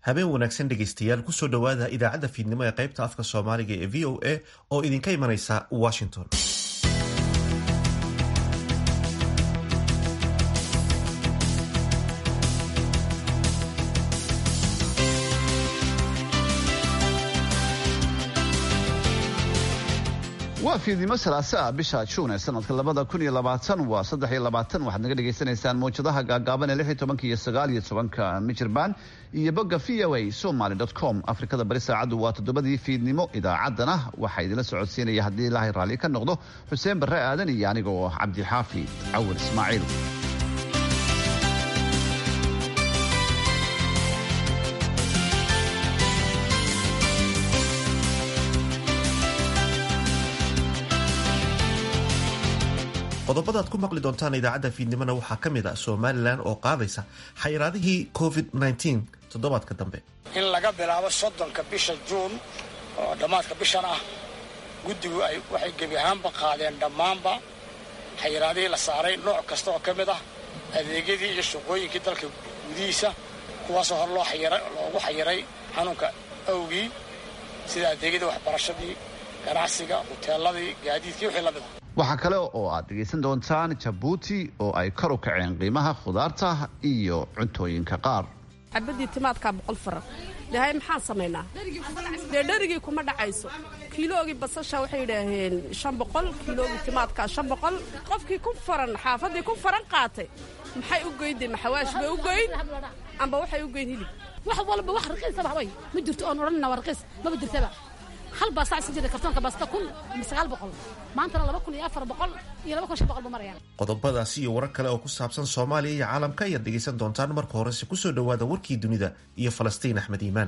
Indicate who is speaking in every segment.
Speaker 1: habeen wanaagsan dhegaystayaal kusoo dhowaada idaacadda fiidnimo ee qaybta afka soomaaliga ee v o a oo idinka imanaysa washington
Speaker 2: waa fiidnimo salaase ah bisha juun ee sanadka labada kun iyo labaatan waa saddex iyo labaatan waxaad naga dhagaysanaysaan mawjadaha gaagaaban ee lix iyo tobanka iyo sagaal iyo tobanka michirband iyo bogga v o a somaly dot com afrikada bari saacaddu waa toddobadii fiidnimo idaacaddana waxaa idinla socodsiinaya haddii ilaahay raalli ka noqdo xuseen barre aadan iyo aniga oo cabdixaafi cawar ismaaciil
Speaker 1: qodobadaad ku maqli doontaan idaacadda fiidnimona waxaa ka mid ah somalilan oo qaadaysa xayiraadihii covid toddobaadka dambe
Speaker 3: in laga bilaabo soddonka bisha juun oo dhammaadka bishan ah guddigu ay waxay gebi ahaanba qaadeen dhammaanba xayiraadihii la saaray nooc kasta oo ka mid ah adeegyadii iyo shaqooyinkii dalka gudihiisa kuwaasoo hor loogu xayiray xanuunka awgii sida adeegyadii waxbarashadii ganacsiga huteeladii gaadiidkii wixii la mid ah
Speaker 2: waxaa kale oo aad dhegaysan doontaan jabuuti oo ay kor u kaceen qiimaha khudaarta iyo cuntooyinka qaar
Speaker 4: cabadii timaadkaa boqol faran dhahay maxaan samaynaa dee dherigii kuma dhacayso kiiloogii basasha waxay yidhaaheen shan boqol kiiloogii timaadkaa shan boqol qofkii ku faran xaafaddii ku faran qaatay maxay u goyndee maxawaash bay u goyn amba waxay u goyn hilib
Speaker 5: wax walba wax raqiisaba haway ma jirto oon odhanina waa raqiis maba jirtaba hal baa sacsi jira kartoonka baasta kun ama sagaal boqol maantana laba kun iyo afar boqol iyo laba kun shan boqol buu marayaan
Speaker 1: qodobadaasi iyo warar kale oo ku saabsan soomaaliya iyo caalamka ayaad dhegaysan doontaan marka horese kusoo dhowaada warkii dunida iyo falastiin axmed iimaan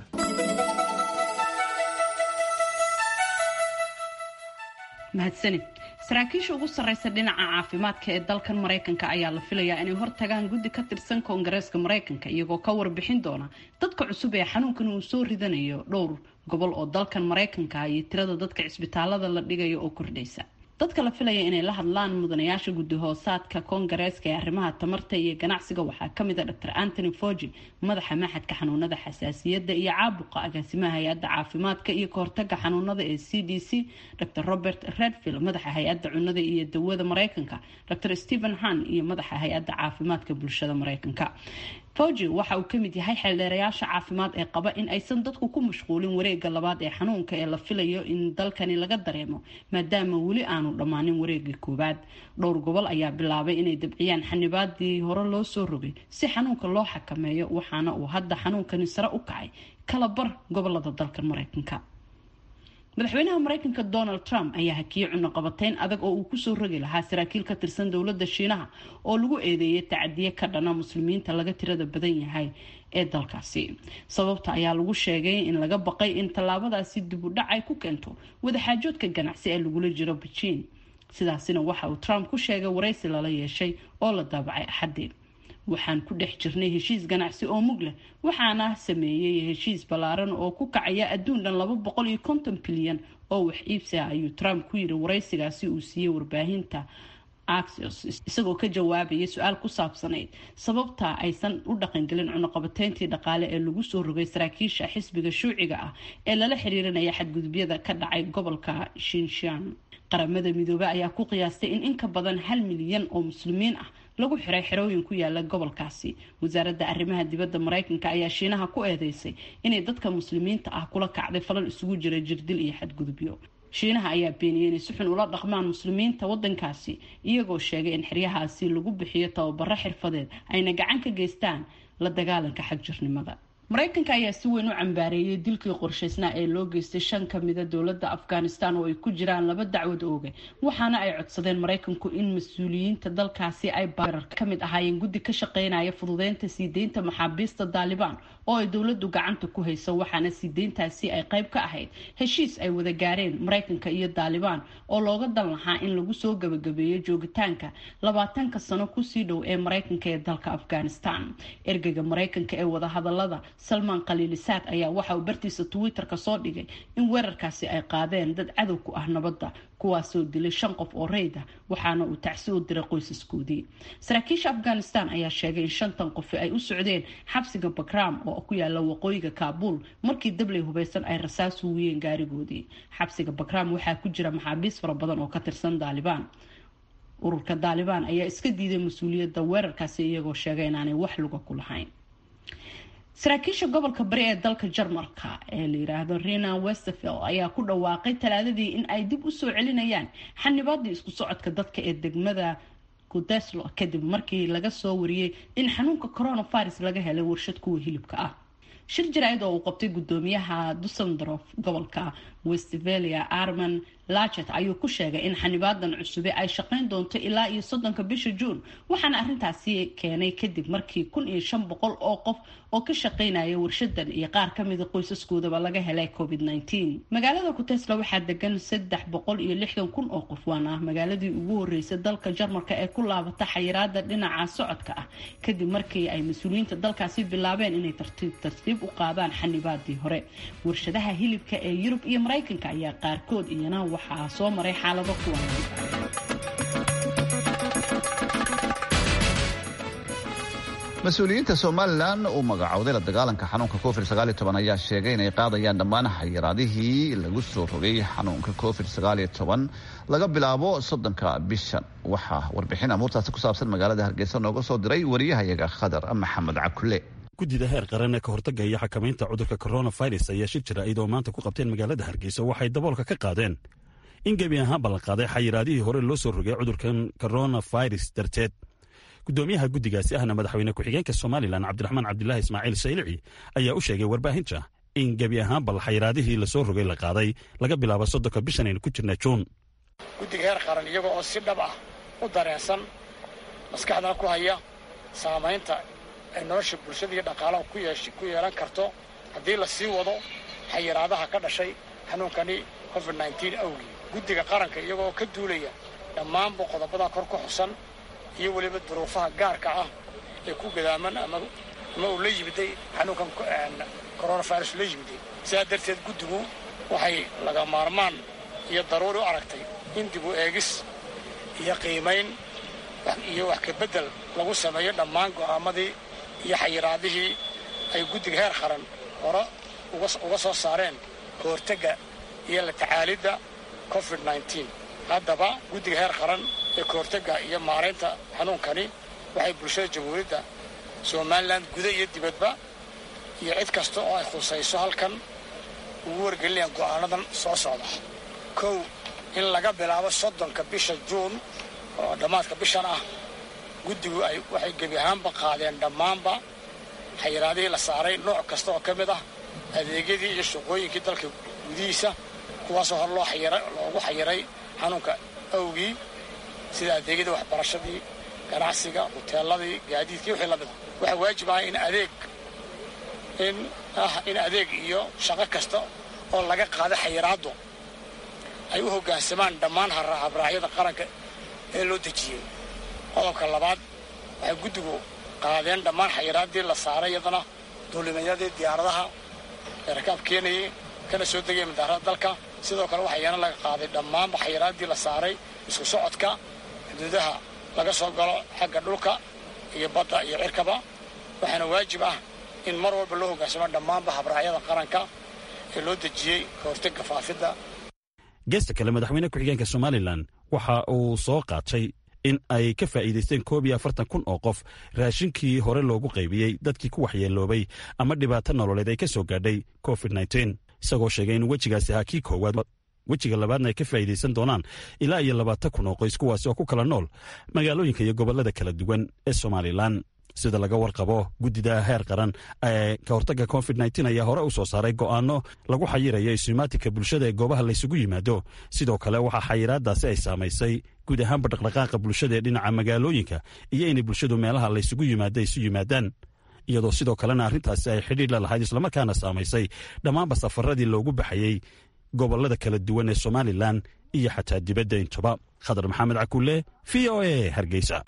Speaker 6: mahadsanid saraakiisha ugu sarreysa dhinaca caafimaadka ee dalkan maraykanka ayaa la filayaa inay hortagaan guddi ka tirsan koongareeska maraykanka iyagoo ka warbixin doona dadka cusub ee xanuunkan uu soo ridanayo dhowr gobol oo dalkan maraykanka iyo tirada dadka cisbitaalada la dhigayo oo kordhaysa dadka la filaya inay la hadlaan mudanayaasha guddi hoosaadka koongareeska ee arrimaha tamarta iyo ganacsiga waxaa kamid a dr antony fogi madaxa maxadka xanuunada xasaasiyadda iyo caabuqa agaasimaha hay-adda caafimaadka iyo kahortaga xanuunada ee c d c dr robert redfield madaxa hay-adda cunada iyo dawada mareykanka dr stephen han iyo madaxa hay-adda caafimaadka bulshada mareykanka fogi waxa uu kamid yahay xeeldheerayaasha caafimaad ee qaba in aysan dadku ku mashquulin wareega labaad ee xanuunka ee la filayo in dalkani laga dareemo maadaama weli aanu dhammaanin wareegii koowaad dhowr gobol ayaa bilaabay inay dabciyaan xanibaadii hore loo soo rogay si xanuunka loo xakameeyo waxaana uu hadda xanuunkani sare u kacay kala bar gobolada dalka mareykanka madaxweynaha mareykanka donald trump ayaa hakiyey cunuqabateyn adag oo uu kusoo rogi lahaa saraakiil ka tirsan dowlada shiinaha oo lagu eedeeyay tacadiye ka dhana muslimiinta laga tirada badan yahay ee dalkaasi sababta ayaa lagu sheegay in laga baqay in tallaabadaasi dib u dhac ay ku keento wadaxaajoodka ganacsi ee lagula jiro bejiin sidaasina waxa uu trump ku sheegay waraysi lala yeeshay oo la daabacay axadii waxaan ku dhex jirnay heshiis ganacsi oo mug leh waxaana sameeyey heshiis ballaaran oo ku kacaya adduun dhan laba boqol iyo konton bilyan oo wax iibsi ah ayuu trump ku yiri waraysigaasi uu siiyey warbaahinta axios isagoo ka jawaabaya su-aal ku saabsanayd sababta aysan u dhaqangelin cunuqabateyntii dhaqaale ee lagu soo rogay saraakiisha xisbiga shuuciga ah ee lala xiriirinaya xadgudubyada ka dhacay gobolka shinshan qaramada midoobe ayaa ku qiyaastay in in ka badan hal milyan oo muslimiin ah lagu xiray xerooyin ku yaala gobolkaasi wasaaradda arrimaha dibadda mareykanka ayaa shiinaha ku eedeysay inay dadka muslimiinta ah kula kacday falal isugu jira jirdil iyo xadgudubyo shiinaha ayaa beeniyay inay si xun ula dhaqmaan muslimiinta wadankaasi iyagoo sheegay in xeryahaasi lagu bixiyo tababaro xirfadeed ayna gacan ka geystaan la dagaalanka xagjirnimada mareykanka ayaa si weyn u cambaareeyay dilkii qorshaysnaa ee loo geystay shan kamida dowlada afghanistan oo ay ku jiraan laba dacwad ooge waxaana ay codsadeen mareykanku in mas-uuliyiinta dalkaasi ay barar kamid ahaayeen guddi ka shaqeynaya fududeynta sii deynta maxaabiista daalibaan oo ay dowladu gacanta ku hayso waxaana sii deyntaasi ay qayb ka ahayd heshiis ay wada gaareen mareykanka iyo daalibaan oo looga dan lahaa in lagu soo gabagabeeyo joogitaanka labaatanka sano kusii dhow ee mareykanka ee dalka afghanistan ergeyga mareykanka ee wadahadalada salmaan khaliilisaad ayaa waxa uu bartiisa twitter-ka soo dhigay in weerarkaasi ay qaadeen dad cadow ku ah nabadda kuwaasoo dilay shan qof oo rayda waxaana uu tacsi u diray qoysaskoodii saraakiisha afghanistan ayaa sheegay in shantan qofi ay u socdeen xabsiga bakram oo ku yaala waqooyiga kaabul markii dabley hubeysan ay rasaas huwiyeen gaarigoodii xabsiga bakram waxaa ku jira maxaabiis fara badan oo ka tirsan daalibaan ururka daalibaan ayaa iska diiday mas-uuliyadda weerarkaasi iyagoo sheegay inaanay wax luga ku lahayn saraakiisha gobolka bari ee dalka jarmalka ee la yiraahdo rena westerfield ayaa ku dhawaaqay talaadadii in ay dib usoo celinayaan xanibaadii isku socodka dadka ee degmada kudeslo kadib markii laga soo wariyey in xanuunka coronavirus laga helay warshad kuwa hilibka ah shir jaraa'id oo uu qabtay gudoomiyaha dusendorf gobolka westvalia arman lachet ayuu ku sheegay in xanibaadan cusube ay shaqeyn doonto ilaa iyo soddonka bisha juun waxaana arrintaasi keenay kadib markii kun iyo shan boqol oo qof oo ka shaqeynaya warshadan iyo qaar kamida qoysaskoodaba laga helay covid nteen magaalada kutesla waxaa degan saddex boqol iyo lixdan kun oo qof waana magaaladii ugu horeysay dalka jarmalka ee ku laabata xayiraada dhinaca socodka ah kadib markii ay mas-uuliyiinta dalkaasi bilaabeen inay tartiib tartiib u qaadaan xanibaadii hore warshadaha hilibka ee yurub iyo maraykanka ayaa qaarkood iyana waxaa soo maray xaalado kuwan
Speaker 2: mas-uuliyiinta somalilan uu magacowday la dagaalanka xanuunka covid ayaa sheegay inay qaadayaan dhammaan xayiraadihii lagu soo rogay xanuunka covid laga bilaabo soddonka bishan waxaa warbixin amuurtaasi ku saabsan magaalada hargeysa nooga soo diray wariyahayaga khadar maxamed cakule
Speaker 7: guddida heer qaran ee ka hortagga iyo xakamaynta cudurka coronavirus ayaa shir jira iyadoo maanta ku qabteen magaalada hargeysa waxay daboolka ka qaadeen in gebi ahaan ballanqaaday xayiraadihii hore loo soo rogay cudurkan coronavirus darteed gudoomiyaha guddigaasi ahna madaxweyne ku-xigeenka somalilan cabdiraxmaan cabdilaahi ismaaciil saylici ayaa u sheegay warbaahinta in gebi ahaan bal xayiraadihii lasoo rogay la qaaday laga bilaabo soddonka bishan aynu ku jirna juun
Speaker 3: guddiga heer qaran iyaga oo si dhab ah u dareensan maskaxdana ku haya saamaynta ay nolosha bulshada iyo dhaqaalaha ku yeelan karto haddii la sii wado xayiraadaha ka dhashay xanuunkani covid awgii guddiga qaranka iyagoo ka duulaya dhammaanba qodobada kor ku xusan iyo weliba duruufaha gaarka ah ee ku gadaaman ama uu la yimiday xanuunkan coronavirus la yimiday sidaa darteed guddigu waxay laga maarmaan iyo daruuri u aragtay in dib u eegis iyo qiimayn iyo wax kabeddel lagu sameeyo dhammaan go'aamadii iyo xayiraadihii ay guddiga heer qaran hore uga soo saareen ka hortagga iyo la tacaalidda covid haddaba guddiga heer qaran ee ka hortagga iyo maaraynta xanuunkani waxay bulshada jamhuuriyadda somalilan guda iyo dibadba iyo cid kasta oo ay khusayso halkan ugu wargelinayaan go'aanadan soo socda kow in laga bilaabo soddonka bisha juun oo dhammaadka bishan ah guddigu ay waxay gebi ahaanba qaadeen dhammaanba xayiraadihii la saaray nooc kasta oo ka mid ah adeegyadii iyo shaqooyinkii dalka gudihiisa kuwaasoo hor loogu xayiray xanuunka awgii sida adeegyadii waxbarashadii ganacsiga huteeladii gaadiidkii wixii la mida waxaa waajib ah in adeeg in ah in adeeg iyo shaqo kasta oo laga qaada xayiraaddu ay u hoggaansamaan dhammaan habraacyada qaranka ee loo dejiyey qodobka labaad waxay guddigu qaadeen dhammaan xayiraaddii la saaray iyadana duulimayadii diyaaradaha ee rakaab keenayay kana soo degaya madaarada dalka sidoo kale waxaa iyana laga qaaday dhammaanba xayiraaddii la saaray isku socodka xuduudaha laga soo galo xagga dhulka iyo badda iyo cirkaba waxaana waajib ah in mar walba loo hoggaansamo dhammaanba habraacyada qaranka ee loo dejiyey ka hortagga faafidda
Speaker 7: geesta kale madaxweyne ku-xigeenka somalilan waxa uu soo qaatay in ay ka faa'iidaysteen koob iyo afartan kun oo qof raashinkii hore loogu qaybiyey dadkii ku waxyeeloobay ama dhibaato nololeed ay ka soo gaadhay covid nteen isagoo sheegay in wejigaasi ahaa kii koowaad wejiga labaadna ay ka faa'iidaysan doonaan ilaa iyo labaatan kun oo qoys kuwaasi oo ku kala nool magaalooyinka iyo gobollada kala duwan ee somalilan sida laga warqabo guddida heer qaran ee ka hortagga covid nteen ayaa hore u soo saaray go'aano lagu xayirayo isumaatinka bulshada ee goobaha laysugu yimaado sidoo kale waxaa xayiraadaasi ay saamaysay guud ahaanba dhaqdhaqaaqa bulshada ee dhinaca magaalooyinka iyo inay bulshadu meelaha laysugu yimaado isu yimaadaan iyadoo sidoo kalena arrintaasi ay xidhiir la lahayd islamarkaana saamaysay dhammaanba safaradii loogu baxayey gobollada kala duwan ee somalilan iyo xataa dibadda intuba khadar maxamed cakulle v o a hargeysa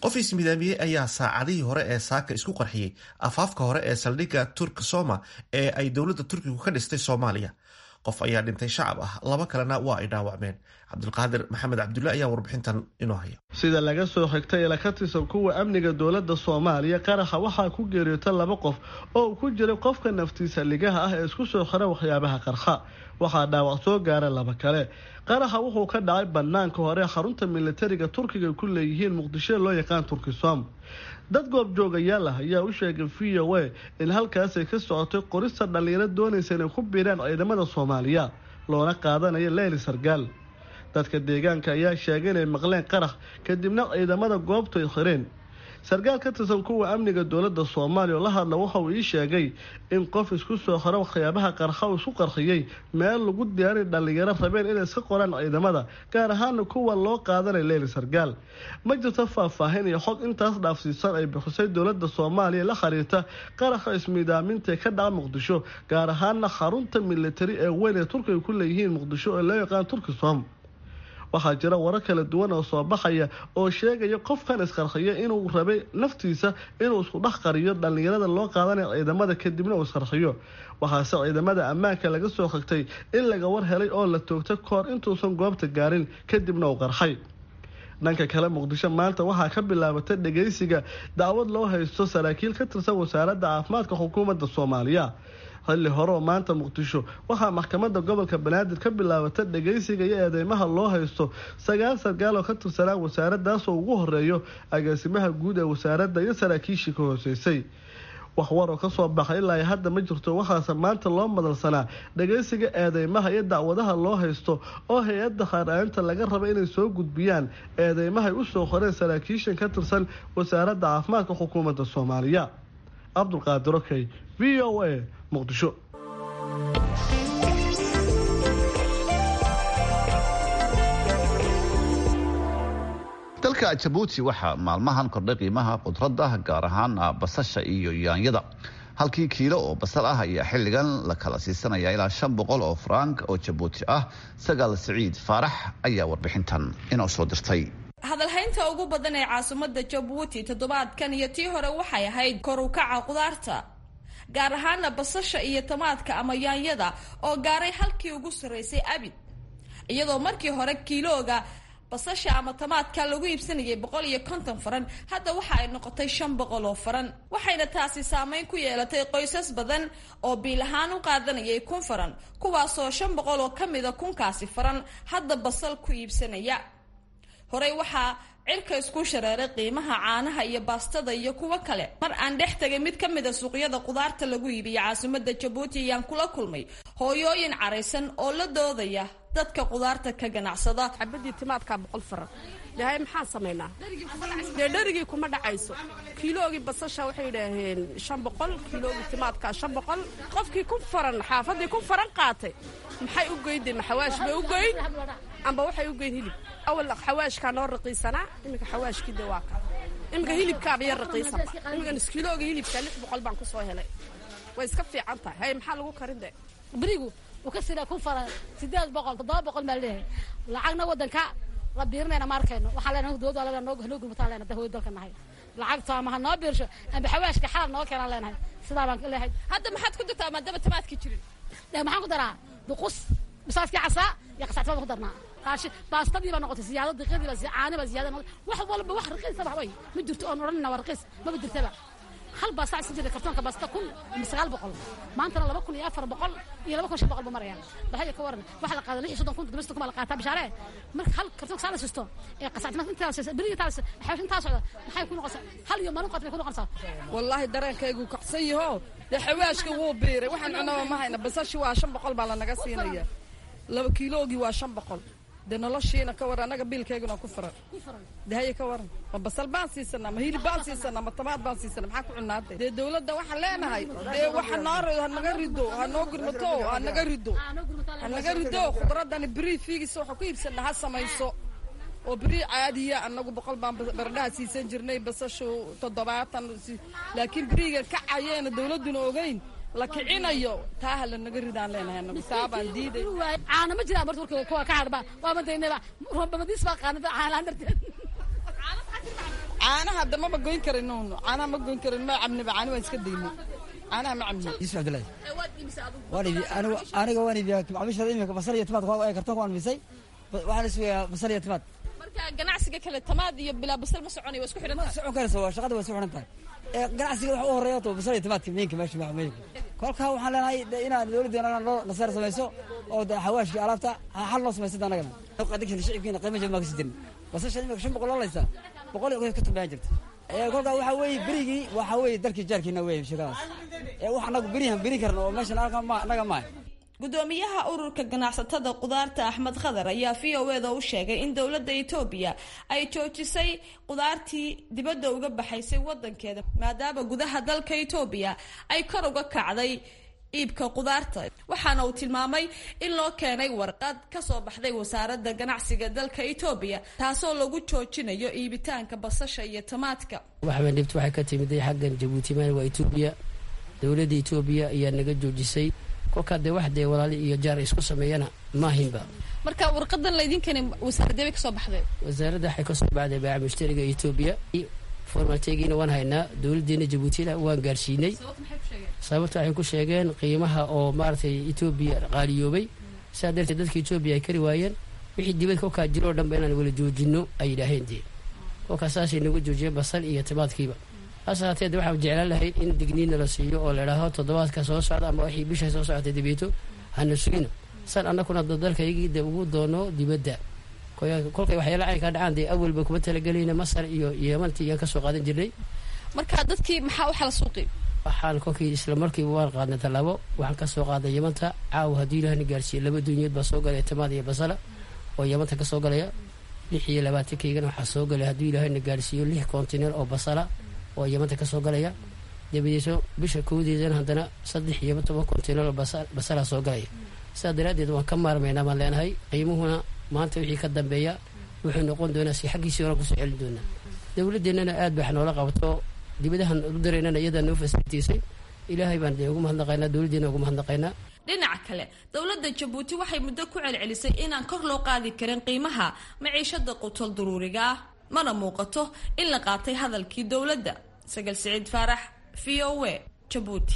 Speaker 1: qof ismidaamiyey ayaa saacadihii hore ee saaka isku qarxiyey afaafka hore ee saldhigga turk soma ee ay dowladda turkigu ka dhistay soomaaliya qof ayaa dhintay shacab ah laba kalena waa ay dhaawacmeen cabdulqaadir maxamed cabdulle ayaa warbixintan inoo haya
Speaker 8: sida laga soo xigtay ila ka tirsan kuwa amniga dowladda soomaaliya qaraxa waxaa ku geeriyoota laba qof oo uu ku jiray qofka naftiisa ligaha ah ee isku soo xira waxyaabaha qarxa waxaa dhaawac soo gaara laba kale qaraxa wuxuu ka dhacay banaanka hore xarunta militariga turkiga ku leeyihiin muqdisho loo yaqaan turkisom dad goobjoogayaal ah ayaa u sheegay v o a in halkaasay ka socotay qorista dhallinyaro doonaysa inay ku biiraan ciidamada soomaaliya loona qaadanayo leyli sargaal dadka deegaanka ayaa sheegay inay maqleen qarax kadibna ciidamada goobtu ay xireen sarkaal ka tirsan kuwa amniga dowladda soomaaliya oo la hadla waxa uu ii sheegay in qof isku soo xiro waxyaabaha qarxa uu isku qarxiyey meel lagu diyaaray dhallinyaro rabeen inay iska qoraan ciidamada gaar ahaana kuwa loo qaadanay leyli sargaal ma jirto faahfaahin iyo xog intaas dhaafsiisan ay bixisay dowladda soomaaliya la xiriirta qaraxa ismiidaaminta ee ka dhaca muqdisho gaar ahaana xarunta militari ee weyn ee turkiga ku leeyihiin muqdisho oo loo yaqaan turkisom waxaa jira warar kala duwan oo soo baxaya oo sheegaya qofkan isqarxiya inuu rabay naftiisa inuu isku dhex qariyo dhallinyarada loo qaadanaya ciidamada kadibna uu isqarxiyo waxaase ciidamada ammaanka laga soo xigtay in laga war helay oo la toogtay kahor intuusan goobta gaarin kadibna uu qarxay dhanka kale muqdisho maanta waxaa ka bilaabatay dhageysiga dacwad loo haysto saraakiil ka tirsan wasaaradda caafimaadka xukuumadda soomaaliya xilli hore oo maanta muqdisho waxaa maxkamadda gobolka banaadir ka bilaabata dhageysiga iyo eedeymaha loo haysto sagaal sarkaal oo ka tirsanaa wasaaraddaas oo ugu horeeyo agaasimaha guud ee wasaaradda iyo saraakiishii ka hooseysay wax war oo kasoo baxay ilaa hadda ma jirto waxaase maanta loo madalsanaa dhageysiga eedeymaha iyo dacwadaha loo haysto oo hay-adda khaar-aaninta laga raba inay soo gudbiyaan eedeymahay usoo qoreen saraakiishan ka tirsan wasaaradda caafimaadka xukuumadda soomaaliya cabdulqaadir okey v o a muqdisho
Speaker 2: dalka jabuuti waxaa maalmahan kordhay qiimaha khudradda gaar ahaan basasha iyo yaanyada halkii kiilo oo basal ah ayaa xilligan la kala siisanaya ilaa shan boqol oo frank oo jabuuti ah sagaal siciid faarax ayaa warbixintan inoo soo dirtay
Speaker 9: hadalhaynta ugu badan ee caasimadda jabuuti toddobaadkan iyo tii hore waxay ahayd kor u kaca qudaarta gaar ahaana basasha iyo tamaadka ama yaanyada oo gaaray halkii ugu sarraysay abid iyadoo markii hore kiilooga basasha ama tamaadka lagu iibsanayay boqol iyo konton faran hadda waxa ay noqotay shan boqol oo faran waxayna taasi saameyn ku yeelatay qoysas badan oo biil ahaan u qaadanayay kun faran kuwaasoo shan boqol oo ka mida kunkaasi faran hadda basal ku iibsanaya horey waxaa cirka isku shareeray qiimaha caanaha iyo baastada iyo kuwo kale mar aan dhex tegay mid ka mida suuqyada qudaarta lagu iibiya caasimada jabuuti ayaan kula kulmay hooyooyin caraysan oo la doodaya dadka qudaarta ka ganacsada
Speaker 4: xabadii timaadkaa boqol faran dhahay maxaan samaynaa dee dherigii kuma dhacayso kiiloogii basasha waxay yidhaaheen shan boqol kiiloogii timaadkaa shan boqol qofkii kun faran xaafadii kun faran qaatay maxay u goyndee maxawaash bay u goyn amba waxay u goyn hilib awal xawaashkaa noo raqiisanaa iminka xawaashkii de waa ka iminka hilibkaaba yar raqiisanba iminka niskiilooga hilibka lix boqol baan kusoo helay way iska fiican tahay hay maxaa lagu karin de
Speaker 5: berigu uu ka sida kun faran sideed boqol toddoba boqol baa leeyahay lacagna waddanka la biirinayna ma arkayno waxaan leenahay dowladda alaga noo noo gurmataan leenahay dahooy dalka nahay lacagta ama ha noo biirsho amba xawaashka xalal noo keenaan leenahay sidaa baan leeyahay
Speaker 9: hadda maxaad ku dartaa maadaama tamaadkii jirin
Speaker 5: dee maxaan ku daraa duqus bisaaskii casaa iyo qasacti baan ku darnaa qaashi baastadii baa noqotay siyaado diqadii baa caani baa siyaada noqotay wax walba wax raqiisa ba way ma jirto oon odhanina waa raqiis maba jirtaba hal baa sac sijida kartoonka baasta kun ama sagaal boqol maantana laba kun iyo afar boqol iyo laba kun shan boqol buu marayaan bahaya ka waran waxa la qaada lix iyo soddon kun toddoba kun baa la qaataa bishaare marka hal kartoonka saa la sisto ee qasactimaad intaa siisa beriga taa xawash intaa socda maxay ku noqonaysaa hal iyo maalin qaat bay ku noqonaysaa
Speaker 10: wallaahi dareenkaygu kacsan yaho dee xawaashka wuu biiray waxaan cunaba ma hayna basashi waa shan boqol baa lanaga siinaya laba kiiloogii waa shan boqol dee noloshiina ka waran annaga biilkayguna ku furan dahaye ka waran ma basal baan siisanaa ma hilib baan siisanaa ma tamaad baan siisanaa maxaa ku cunnaade dee dowladda waxaan leenahay dee waxa noo hanaga rido ha noo gurmato ha naga rido ha naga rido khudradani beri fiigisa waxa ku iibsanaa ha samayso oo beri caadiya annagu boqol baan baradhaha siisan jirnay basashu toddobaatan laakiin beriga kacayeena dowladduna ogeyn la kicinayo taa ha lanaga ridaan leenahay anagu saabaan diiday
Speaker 5: caana ma jiraan marka warka kuwa ka hadhba waa madaynaba roobamadiis baa qaanada caanaan darteed
Speaker 10: caanaha hadda maba goyn karin nuun caanaha ma goyn karin ma cabniba caani waan iska daynay caanaha ma cabni
Speaker 11: yusuf cabdillahi waan ibi anigu aniga waan iibiyaa macmiishada imika basal iyo timaad waa kartoonka waan misay waxaan isugayaa basal iyo timaad
Speaker 9: marka ganacsiga kale tamaad iyo bilaa basal ma soconayo waa isku xidhan tahay
Speaker 11: socon karaysa waa shaqada waa isku xidhan tahay ee ganacsiga waxa u horeeya to basal iyo timaadka miinka meesha macmiilka kolkaa waxaan leenahay inaad dowladdeena noo naseer samayso oo xawaashkii alaabta xal noo samaysa anagana adigsan shicibkiina qiimo jaban baa kasi jirin basasha imika shan boqol loolaysa boqol iyo ka tumbaan jirta kolkaa waxaa weeye berigii waxaa weeye dalkii jaarkiina weeye sheekadaas ee wax anagu berihan beri karna oo meeshan anaga maaha
Speaker 9: gudoomiyaha ururka ganacsatada qudaarta axmed khadar ayaa v o eda u sheegay in dowladda etoobiya ay joojisay qudaartii dibadda uga baxaysay wadankeeda maadaama gudaha dalka etoobiya ay kor uga kacday iibka qudaarta waxaana uu tilmaamay in loo keenay warqad kasoo baxday wasaaradda ganacsiga dalka etoobiya taasoo lagu joojinayo iibitaanka basasha iyo tamaadka
Speaker 12: waxba dhibta waxay ka timiday xaggan jabuuti meel waa etoobiya dowladda etoobiya ayaa naga joojisay kolkaa dee wax dee walaali iyo jaar isku sameeyana maahinba
Speaker 9: marka warqadan laydinkeeni wasaaradee bay kasoo baxday
Speaker 12: wasaaradda waxay kasoo baxday baaca mushtariga etoobiya formalteegiina waan haynaa dowladdeena jabuutina waan gaarsiinay sababta waxay ku sheegeen qiimaha oo maaragtay etoobiya qaaliyoobay sidaa darteed dadka etoobiya ay kari waayeen wixii dibad kolkaa jiro o dhanba inaan wala joojino ay yidhaaheen dee kolkaa saasay nagu joojiyeen basal iyo timaadkiiba hase haatee de waxaan jeclaan lahayd in digniina la siiyo oo la idhaaho toddobaadka soo socda ama wixii bisha soo socotay dibeeto hana sugina san annakuna dalkaygii de ugu doono dibadda kolkay waxyaala caynkaa dhacaan dee awalba kuma talagelayna masar iyo yemanti iyaan kasoo qaadan jirnay
Speaker 9: marka dadkii maxaa waxala suuqi
Speaker 12: waxaan kolkii isla markiiba waan qaadnay tallaabo waxaan kasoo qaaday yamanta caawa haddii ilahna gaarsiiye laba dunyood baa soo galaya tamaad iyo basala oo yamanta kasoo galaya lix iyo labaatankeygan waxaa soo galaya haddii ilaahna gaarsiiyo lix kontiner oo basala oo yamanta kasoo galaya dabadeeso bisha kowdeedana haddana saddex iyo toban kontiner oo basala soo galaya sidaa daraaddeed waan ka maarmaynaa baan leenahay qiimuhuna maanta wixii ka dambeeya wuxuu noqon doonaa si xaggiisii hore kusoo celin doonaa dowladeennana aad baa noola qabato dibadahan u dareynana iyadaa noo fasilitaysay ilaahay baan dee ugu mahadnaqaynaa dowladdeena ugu mahadnaqaynaa
Speaker 9: dhinaca kale dowladda jabuuti waxay muddo ku celcelisay inaan kor loo qaadi karin qiimaha maciishada qutol duruuriga ah mana muuqato in la qaatay hadalkii dowladda sagal siciid faarax v o a jabuuti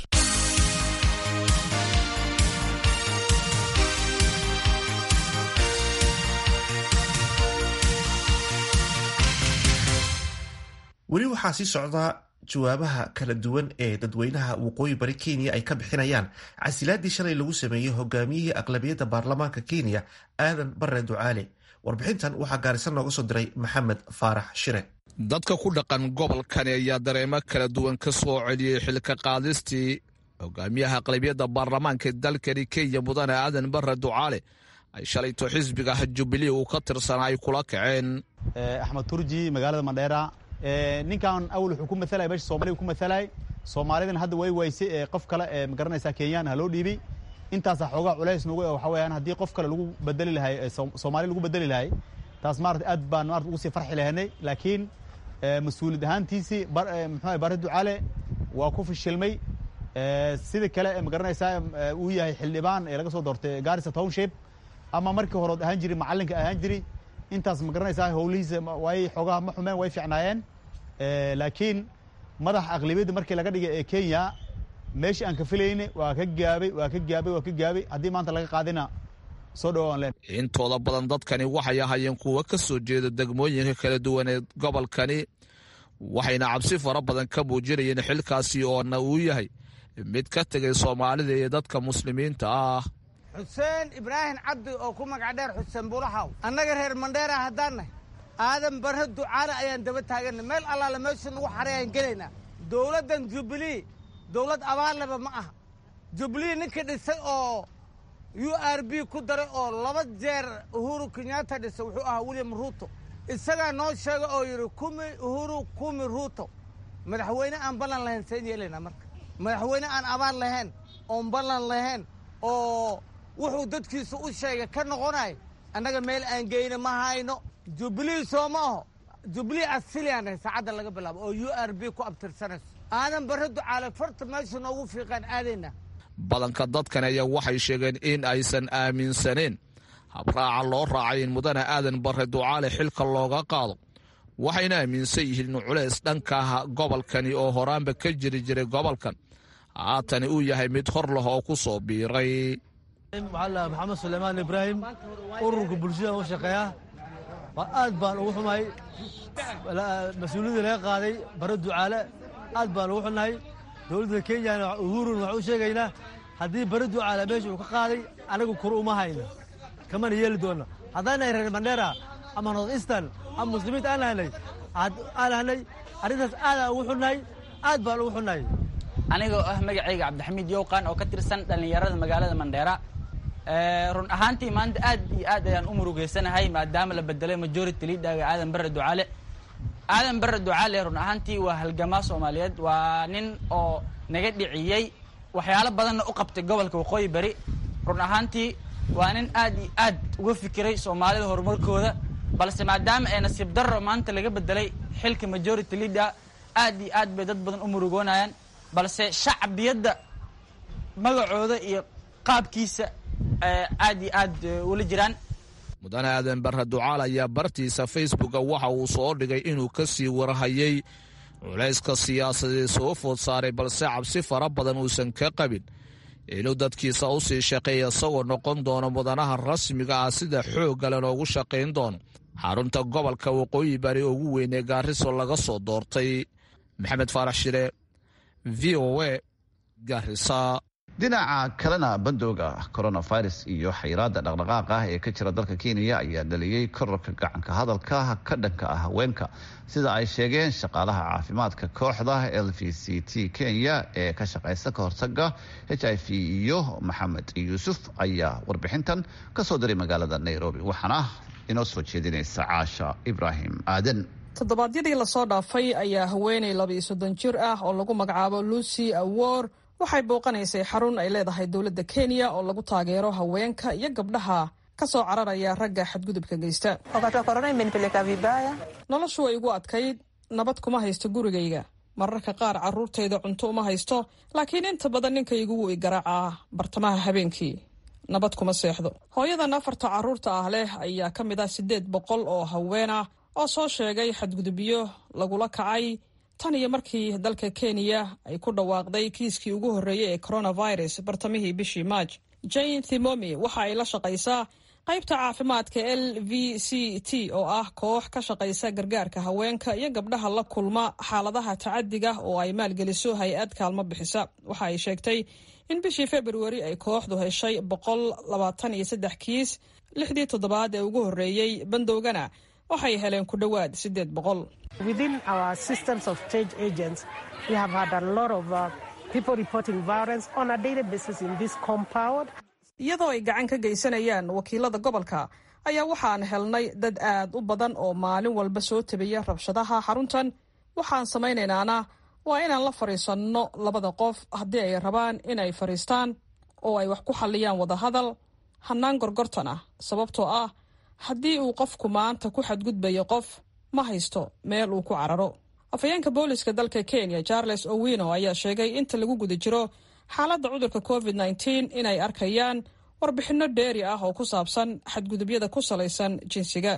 Speaker 1: weli waxaa sii socdaa jawaabaha kala duwan ee dadweynaha waqooyi bari kenya ay ka bixinayaan casilaadii shalay lagu sameeyey hogaamiyihii aqlabiyadda baarlamaanka kenya aadan bare ducaale warbixintan waxaa gaarisan nooga soo diray maxamed faarax shire
Speaker 13: dadka ku dhaqan gobolkani ayaa dareemo kala duwan ka soo celiyey xilka qaadistii hogaamiyaha aqlabiyadda baarlamaanka dalkani kenya mudane aadan bare ducaale ay shalayto xisbiga jubilee uu ka tirsanaa ay kula kaceen
Speaker 14: axmed turji magaalada mandheera ninkan awal wuxuu ku matalay meesha soomaliya ku matalay soomaalidan hadda way waysay ee qof kale ee magaranaysaa kenyaan ha loo dhiibay intaasaa xoogaa culays nugu waxa weeyaan haddii qof kale lagu bedeli lahay soomaali lagu bedeli lahay taas maarata aad baan maarata ugu sii farxi lahaynay laakiin mas-uuliyad ahaantiisii muxuu bare ducaale waa ku fashilmay sida kale ee magaranaysaa uu yahay xildhibaan ee laga soo doortay garissa township ama markii horood ahaan jiri macallinka ahaan jiri intaas ma garanaysaa howlihiisa way xoogaha ma xumeen way fiicnaayeen laakiin madax aqlabiyadda markii laga dhigay ee kenya meeshii aan ka filayne waa ka gaabay waa ka gaabay waa ka gaabay haddii maanta laga qaadina soo dhawaan leen
Speaker 13: intooda badan dadkani waxay ahaayeen kuwa ka soo jeeda degmooyinka kala duwan ee gobolkani waxayna cabsi fara badan ka muujinayeen xilkaasi oona uu yahay mid ka tegay soomaalida iyo dadka muslimiinta ah
Speaker 15: xuseen ibraahim cabdi oo ku magac dheer xuseen bulaxaw annaga reer mandheera haddaannahy aadan barre ducaale ayaan daba taaganna meel allaale meesha nugu xaray ayaan gelaynaa dowladdan jubilee dowlad abaalleba ma aha jubilee ninkii dhisay oo u r b ku daray oo laba jeer uhuru kenyatta dhisay wuxuu ahaa william ruuto isagaa noo sheega oo yidhi kumi uhuru kumi ruuto madaxweyne aan ballan lahayn seen yeelaynaa marka madaxweyne aan abaal lahayn oon ballan lahayn oo wuxuu dadkiisa u sheegay ka noqonay annaga meel aan geyna ma hayno jubilee soo ma aho jubilee asiliaan ahay saacadda laga bilaabo oo u r b ku abtirsanayso aadan barre ducaale farta meesha noogu fiiqaan aadayna
Speaker 13: badanka dadkan ayaa waxay sheegeen in aysan aaminsaneen habraaca loo raacay in mudane aadan barre ducaale xilka looga qaado waxayna aaminsan yihiin in culays dhanka gobolkani oo horaanba ka jiri jiray gobolkan haatani uu yahay mid hor leh oo ku soo biiray
Speaker 16: waxaa maxamed suleymaan ibraahim ururka bulshada u shaqeeya aad baan ugu xumahay mas-uuliyadii laga qaaday bare ducaale aad baan ugu xunnahay dowladda kenyana uhurun waxaan u sheegaynaa haddii bare ducaale meesha uu ka qaaday anagu kor uma hayno kamana yeeli doonno haddaanay reer mandheera ama north eastern ama muslimiinta aan lahanay aan lahanay arrintaas aadaan ugu xunnahay aad baan ugu xunnahay
Speaker 17: anigoo ah magacayga cabdixamiid yowqan oo ka tirsan dhallinyarada magaalada mandheera run ahaantii maanta aad iyo aad ayaan u murugeysanahay maadaama la bedelay majority leaderga aadan barre ducaale aadan barre ducaale run ahaantii waa halgamaa soomaaliyeed waa nin oo naga dhiciyey waxyaalo badanna u qabtay gobolka waqooyi bari run ahaantii waa nin aad iyo aad uga fikiray soomaalida horumarkooda balse maadaama ee nasiib darro maanta laga bedelay xilka majority leader aad iyo aad bay dad badan u murugoonayaan balse shacbiyadda magacooda iyo qaabkiisa aad iyo aad ula jiraan
Speaker 13: mudane aadan barre ducaal ayaa bartiisa facebooka waxa uu soo dhigay inuu ka sii warhayay culayska siyaasadeed soo food saaray balse cabsi fara badan uusan ka qabin inuu dadkiisa u sii shaqeeya isagoo noqon doono mudanaha rasmiga ah sida xooggale loogu shaqayn doono xarunta gobolka waqooyi bari ugu weyn ee gaariso laga soo doortay maxamed faarax shire v o a garisa
Speaker 2: dhinaca kalena bandooga coronavirus iyo xayiraada dhaqdhaqaaqa ah ee ka jira dalka kenya ayaa dhaliyey kororka gacanka hadalka ka dhanka ah haweenka sida ay sheegeen shaqaalaha caafimaadka kooxda l v c t kenya ee ka shaqaysa ka hortaga h i v iyo maxamed yuusuf ayaa warbixintan kasoo diray magaalada nairobi waxaana inoo soo jeedinaysa caasha ibraahim aadan
Speaker 18: toddobaadyadii lasoo dhaafay ayaa haweeney laba-iyo soddon jir ah oo lagu magacaabo lucy awor waxay booqanaysay xarun ay leedahay dowladda kenya oo lagu taageero haweenka iyo gabdhaha ka soo cararaya ragga xadgudubka geysta noloshu way igu adkayd nabad kuma haysto gurigayga mararka qaar carruurtayda cunto uma haysto laakiin inta badan ninkaygu wuu i garaacaa bartamaha habeenkii nabad kuma seexdo hooyadan afarta carruurta ah leh ayaa ka mid ah siddeed boqol oo haween ah oo soo sheegay xadgudubyo lagula kacay tan iyo markii dalka kenya ay ku dhawaaqday kiiskii ugu horreeyey ee coronavirus bartamihii bishii maaj jane thimomi waxa ay la shaqaysaa qaybta caafimaadka l v c t oo ah koox ka shaqaysa gargaarka haweenka iyo gabdhaha la kulma xaaladaha tacadiga oo ay maalgeliso hay-ad kaalmo bixisa waxa ay sheegtay in bishii februari ay kooxdu heshay boqol labaatan iyo saddex kiis lixdii toddobaad ee ugu horreeyey bandowgana waxay heleen ku dhowaad siddeed boqol iyadoo ay gacan ka geysanayaan wakiilada gobolka ayaa waxaan helnay dad aad u badan oo maalin walba soo tabiya rabshadaha xaruntan waxaan samaynaynana waa inaan la fadhiisanno labada qof haddii ay rabaan inay fadhiistaan oo ay wax ku xalliyaan wadahadal hannaan gorgortan ah sababtoo ah haddii uu qofku maanta ku xadgudbayo qof ma haysto meel uu ku cararo afhayeenka booliska dalka kenya charles owino ayaa sheegay inta lagu guda jiro xaaladda cudurka covid nteen inay arkayaan warbixinno dheeri ah oo ku saabsan xadgudubyada ku salaysan jinsiga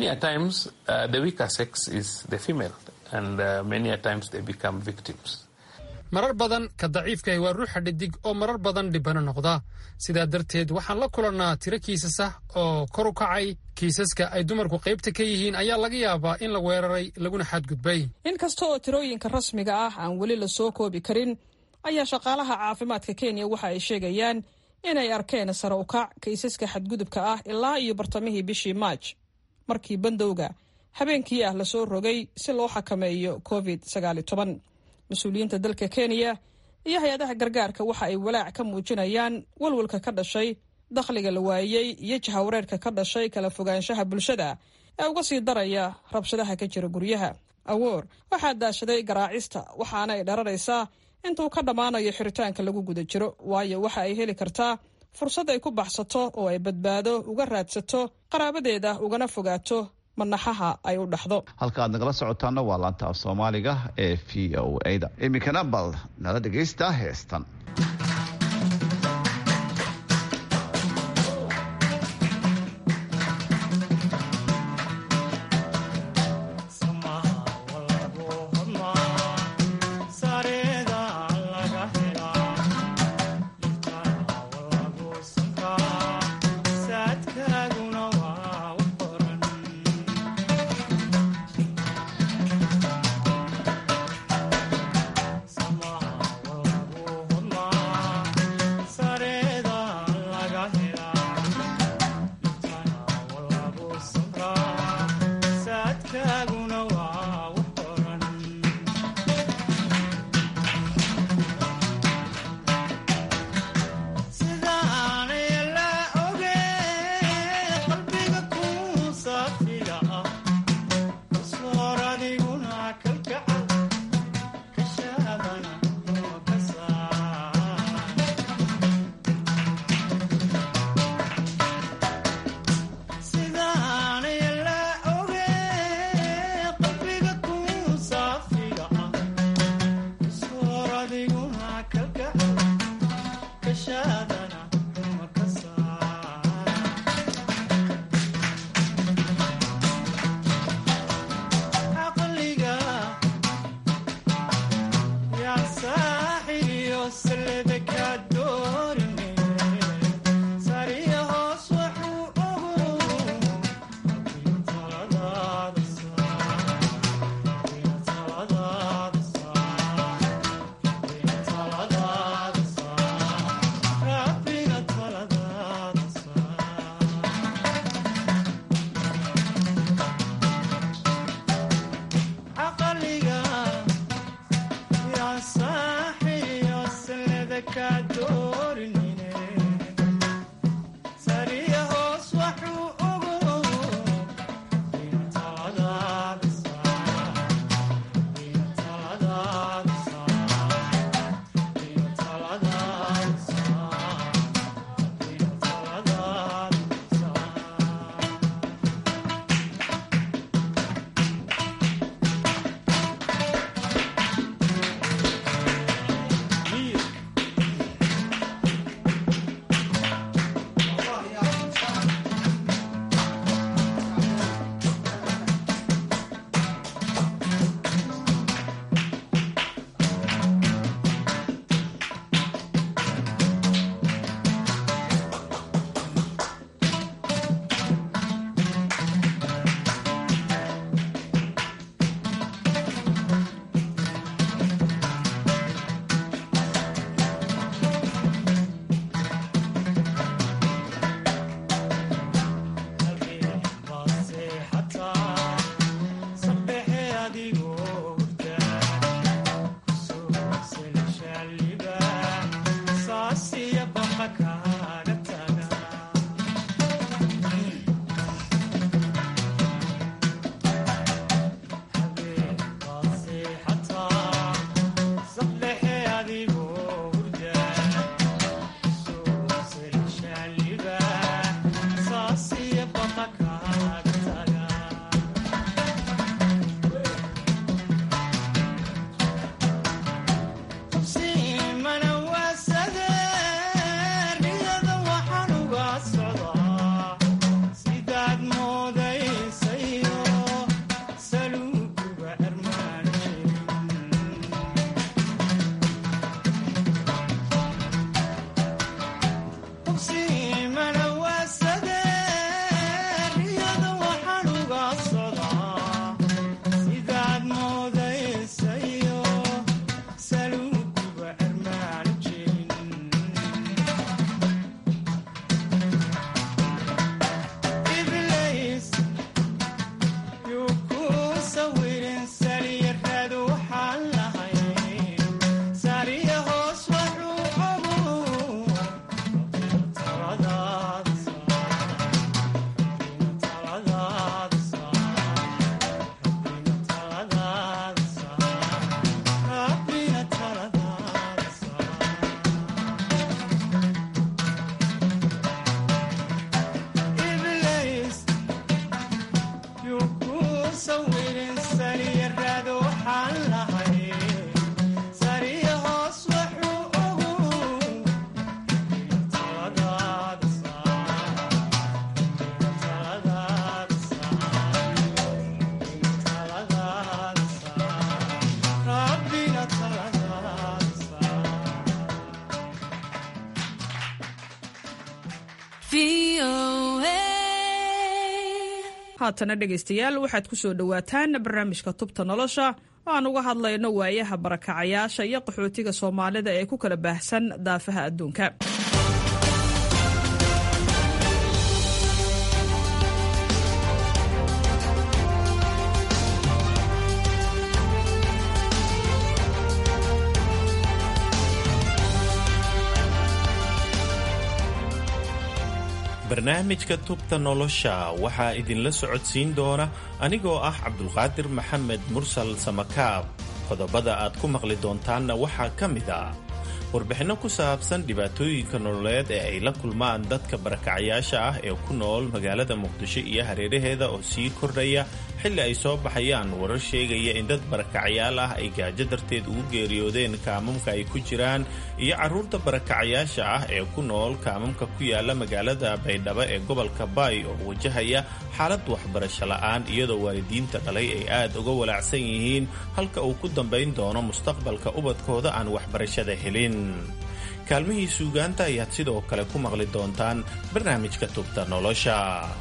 Speaker 19: marar badan ka daciifkahi waa ruuxa dhidig oo marar badan dhibano noqda sidaa darteed waxaan la kulannaa tiro kiisas ah oo kor u kacay kiisaska ay dumarku qaybta ka yihiin ayaa laga yaabaa in la weeraray laguna xadgudbay
Speaker 18: inkasta oo tirooyinka rasmiga ah aan weli la soo koobi karin ayaa shaqaalaha caafimaadka kenya waxa ay sheegayaan inay arkeen sare u kac kiisaska xadgudubka ah ilaa iyo bartamihii bishii maaj markii bandowga habeenkii ah lasoo rogay si loo xakameeyo covid mas-uuliyiinta dalka kenya iyo hay-adaha gargaarka waxa ay walaac ka muujinayaan walwalka ka dhashay dakhliga la waayey iyo jahawareerka ka dhashay kala fogaanshaha bulshada ee uga sii daraya rabshadaha ka jira guryaha awoor waxaa daashaday garaacista waxaana ay dhararaysaa intuu ka dhammaanayo xiritaanka lagu guda jiro waayo waxa ay heli kartaa fursad ay ku baxsato oo ay badbaado uga raadsato qaraabadeeda ugana fogaato manaxaha ay u dhaxdo
Speaker 2: halka aad nagala socotaana waa laanta af soomaaliga ee v o a da iminkana bal nala dhegaysta heestan
Speaker 18: haatana dhegaystayaal waxaad ku soo dhowaataan barnaamijka tubta nolosha oo aan uga hadlayno waayaha barakacayaasha iyo qaxootiga soomaalida ee ku kala baahsan daafaha adduunka
Speaker 20: barnaamijka tubta nolosha waxaa idinla socodsiin doona anigoo ah cabdulqaadir maxamed mursal samakaab qodobada aad ku maqli doontaanna waxaa ka mid ah warbixinno ku saabsan dhibaatooyinka nololeed ee ay la kulmaan dadka barakacayaasha ah ee ku nool magaalada muqdisho iyo hareeraheeda oo sii kordhaya xilli ay soo baxayaan warar sheegaya in dad barakacayaal ah ay gaajo darteed ugu geeriyoodeen kaamamka ay ku jiraan iyo carruurta barakacayaasha ah ee ku nool kaamamka ku yaala magaalada baydhabo ee gobolka baay oo wajahaya xaalad waxbarasho la'aan iyadoo waalidiinta dhalay ay aad uga walaacsan yihiin halka uu ku dambayn doono mustaqbalka ubadkooda aan waxbarashada helin kaalmihii suugaanta ayaad sidoo kale ku maqli doontaan barnaamijka tubta nolosha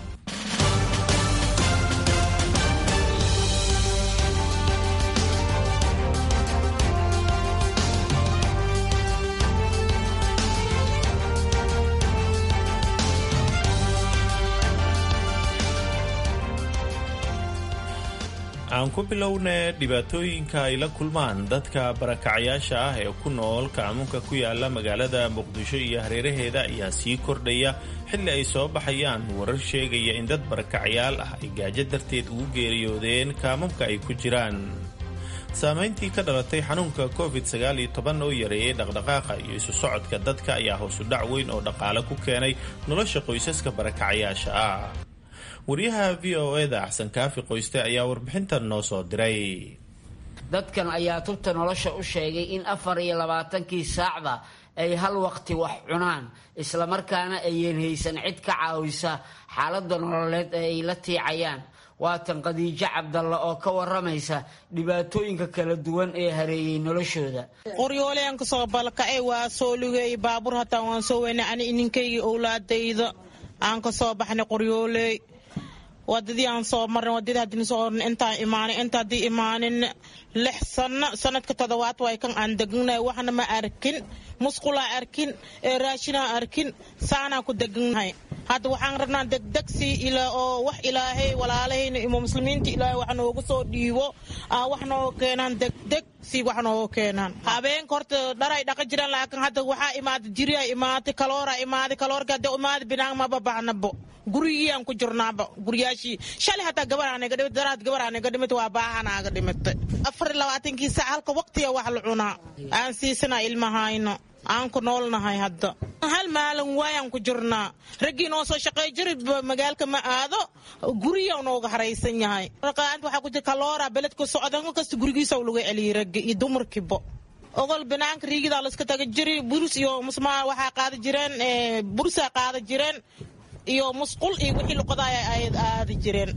Speaker 20: aan ku bilowna dhibaatooyinka ay la kulmaan dadka barakacayaasha ah ee ku nool kaamunka ku yaala magaalada muqdisho iyo hareeraheeda ayaa sii kordhaya xilli ay soo baxayaan warar sheegaya in dad barakacayaal ah ay gaajo darteed ugu geeriyoodeen kaamamka ay ku jiraan saamayntii ka dhalatay xanuunka covid sagaal iyo toban oo yareeyay dhaqdhaqaaqa iyo isu socodka dadka ayaa hoosudhac weyn oo dhaqaale ku keenay nolosha qoysaska barakacayaasha ah wariyaha v o eda axsan kaafi qoyste ayaa warbixintan noo soo diray
Speaker 21: dadkan ayaa tubta nolosha u sheegay in afar iyo labaatankii saacda ay hal waqti wax cunaan islamarkaana ayan haysan cid ka caawisa xaaladda nololeed ee ay la tiicayaan waatan khadiijo cabdalla oo ka waramaysa dhibaatooyinka kala duwan ee hareeyey noloshooda
Speaker 22: qoryoolean kasoo balkacay waa soo lugeeyey baabuur hataa waan soo weynay ani ininkayga owlaadayda aan ka soo baxnay qoryooley wadadii aan soo marnay wadadii haddii soo ornay intaan imaanin inta haddii imaanin lix sano sanadka toddobaad waay kan aan degannahay waxna ma arkin musqulaa arkin ee raashinaa arkin saanaa ku degannahay hadda waxaan rabnaa degdegsi ilaa oo wax ilaahay walaalahayna imo muslimiinta ilaahay wax noogu soo dhiibo aa wax nooga keenaan degdeg si wax nooga keenaan habeenka horta dharay dhaqa jiraan laakiin hadda waxaa imaaday jiriyaa imaaday kalooraa imaaday kaloorka hadda imaaday binaan maba baahnabo gurigiyaan ku jirnaaba guryaashii shalay hataa gabaraanaga dhimata daraad gabaraanaga dhimata waa baahanaaga dhimatay afar labaatankii saac halka waqtiga wax la cunaa aan siisanaa ilmahayno aan ku noolnahay hadda hal maalin waayaan ku jirnaa raggii noo soo shaqey jiri magaalka ma aado guriya nooga haraysan yahay raqaanta waxaa ku jira kaloora beledka socdan kasta gurigiisa laga celiyay raggi iyo dumarkiiba ogol banaanka riigidaa layska taga jiri burus iyo musmaa waxaa qaada jireen burusaa qaada jireen iyo musqul iyo wixii luqadaaya ay aadi jireen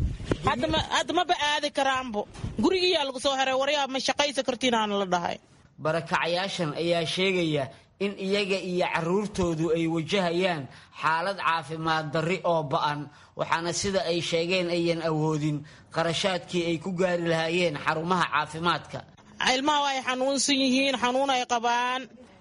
Speaker 22: hadda maba aadi karaanbo gurigiyaa lagu soo heray waryaa ma shaqaysa kartiinaana la dhahay
Speaker 21: barakacayaashan ayaa sheegaya in iyaga iyo caruurtoodu ay wajahayaan xaalad caafimaad darri oo ba'an waxaana sida ay sheegeen ayan awoodin qarashaadkii ay ku gaari lahaayeen xarumaha caafimaadka
Speaker 22: ilmaha ay xanuunsan yihiin xanuun ay qabaan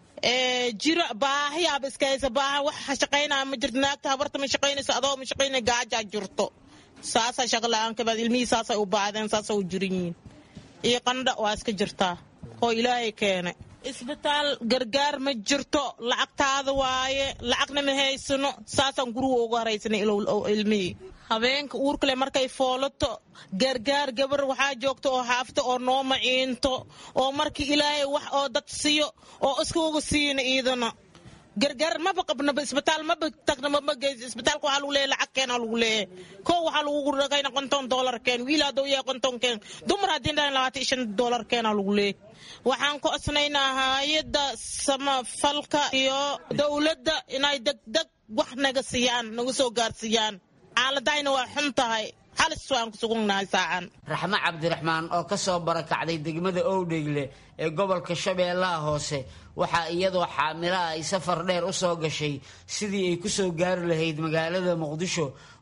Speaker 22: jiro baahiyaaba iskahaysa baaha wax shaqaynaa ma jirto naagta habarta ma shaqaynayso adoo ma shaqaynay gaajaa jirto saasaa shaqla-aan kabaad ilmihii saasay u baahdeen saasay u jiran yihiin iyo qandha waa iska jirtaa oo ilaahay keenay isbitaal gargaar ma jirto lacagtaada waaye lacagna ma haysano saasaan guriga ugu haraysanay ilmihii habeenka uurkale markay foolato gargaar gabar waxaa joogta oo xaafta oo noo maciinto oo markii ilaahay wax oo dad siiyo oo iskauga siina iidana gargaar maba qabnaba isbitaal maba tagna maba geysa isbitaalka waxaa lagu leeyahay lacag keena lagu leeyahay koo waxaa lagu ragayna konton doolar keen wiil hadduu yahay konton keen dumar haddii dhahan labaatan iyo shan doolar keena lagu leeyahay waxaan ku osnaynaa hay-adda samafalka iyo dowladda inay degdeg wax naga siiyaan naga soo gaarsiiyaan xaaladayna waa xun tahay halis waan ku suganahay saacan
Speaker 21: raxmo cabdiraxmaan oo ka soo barakacday degmada owdhegle ee gobolka shabeellaha hoose waxaa iyadoo xaamilo ah ay safar dheer u soo gashay sidii ay ku soo gaari lahayd magaalada muqdisho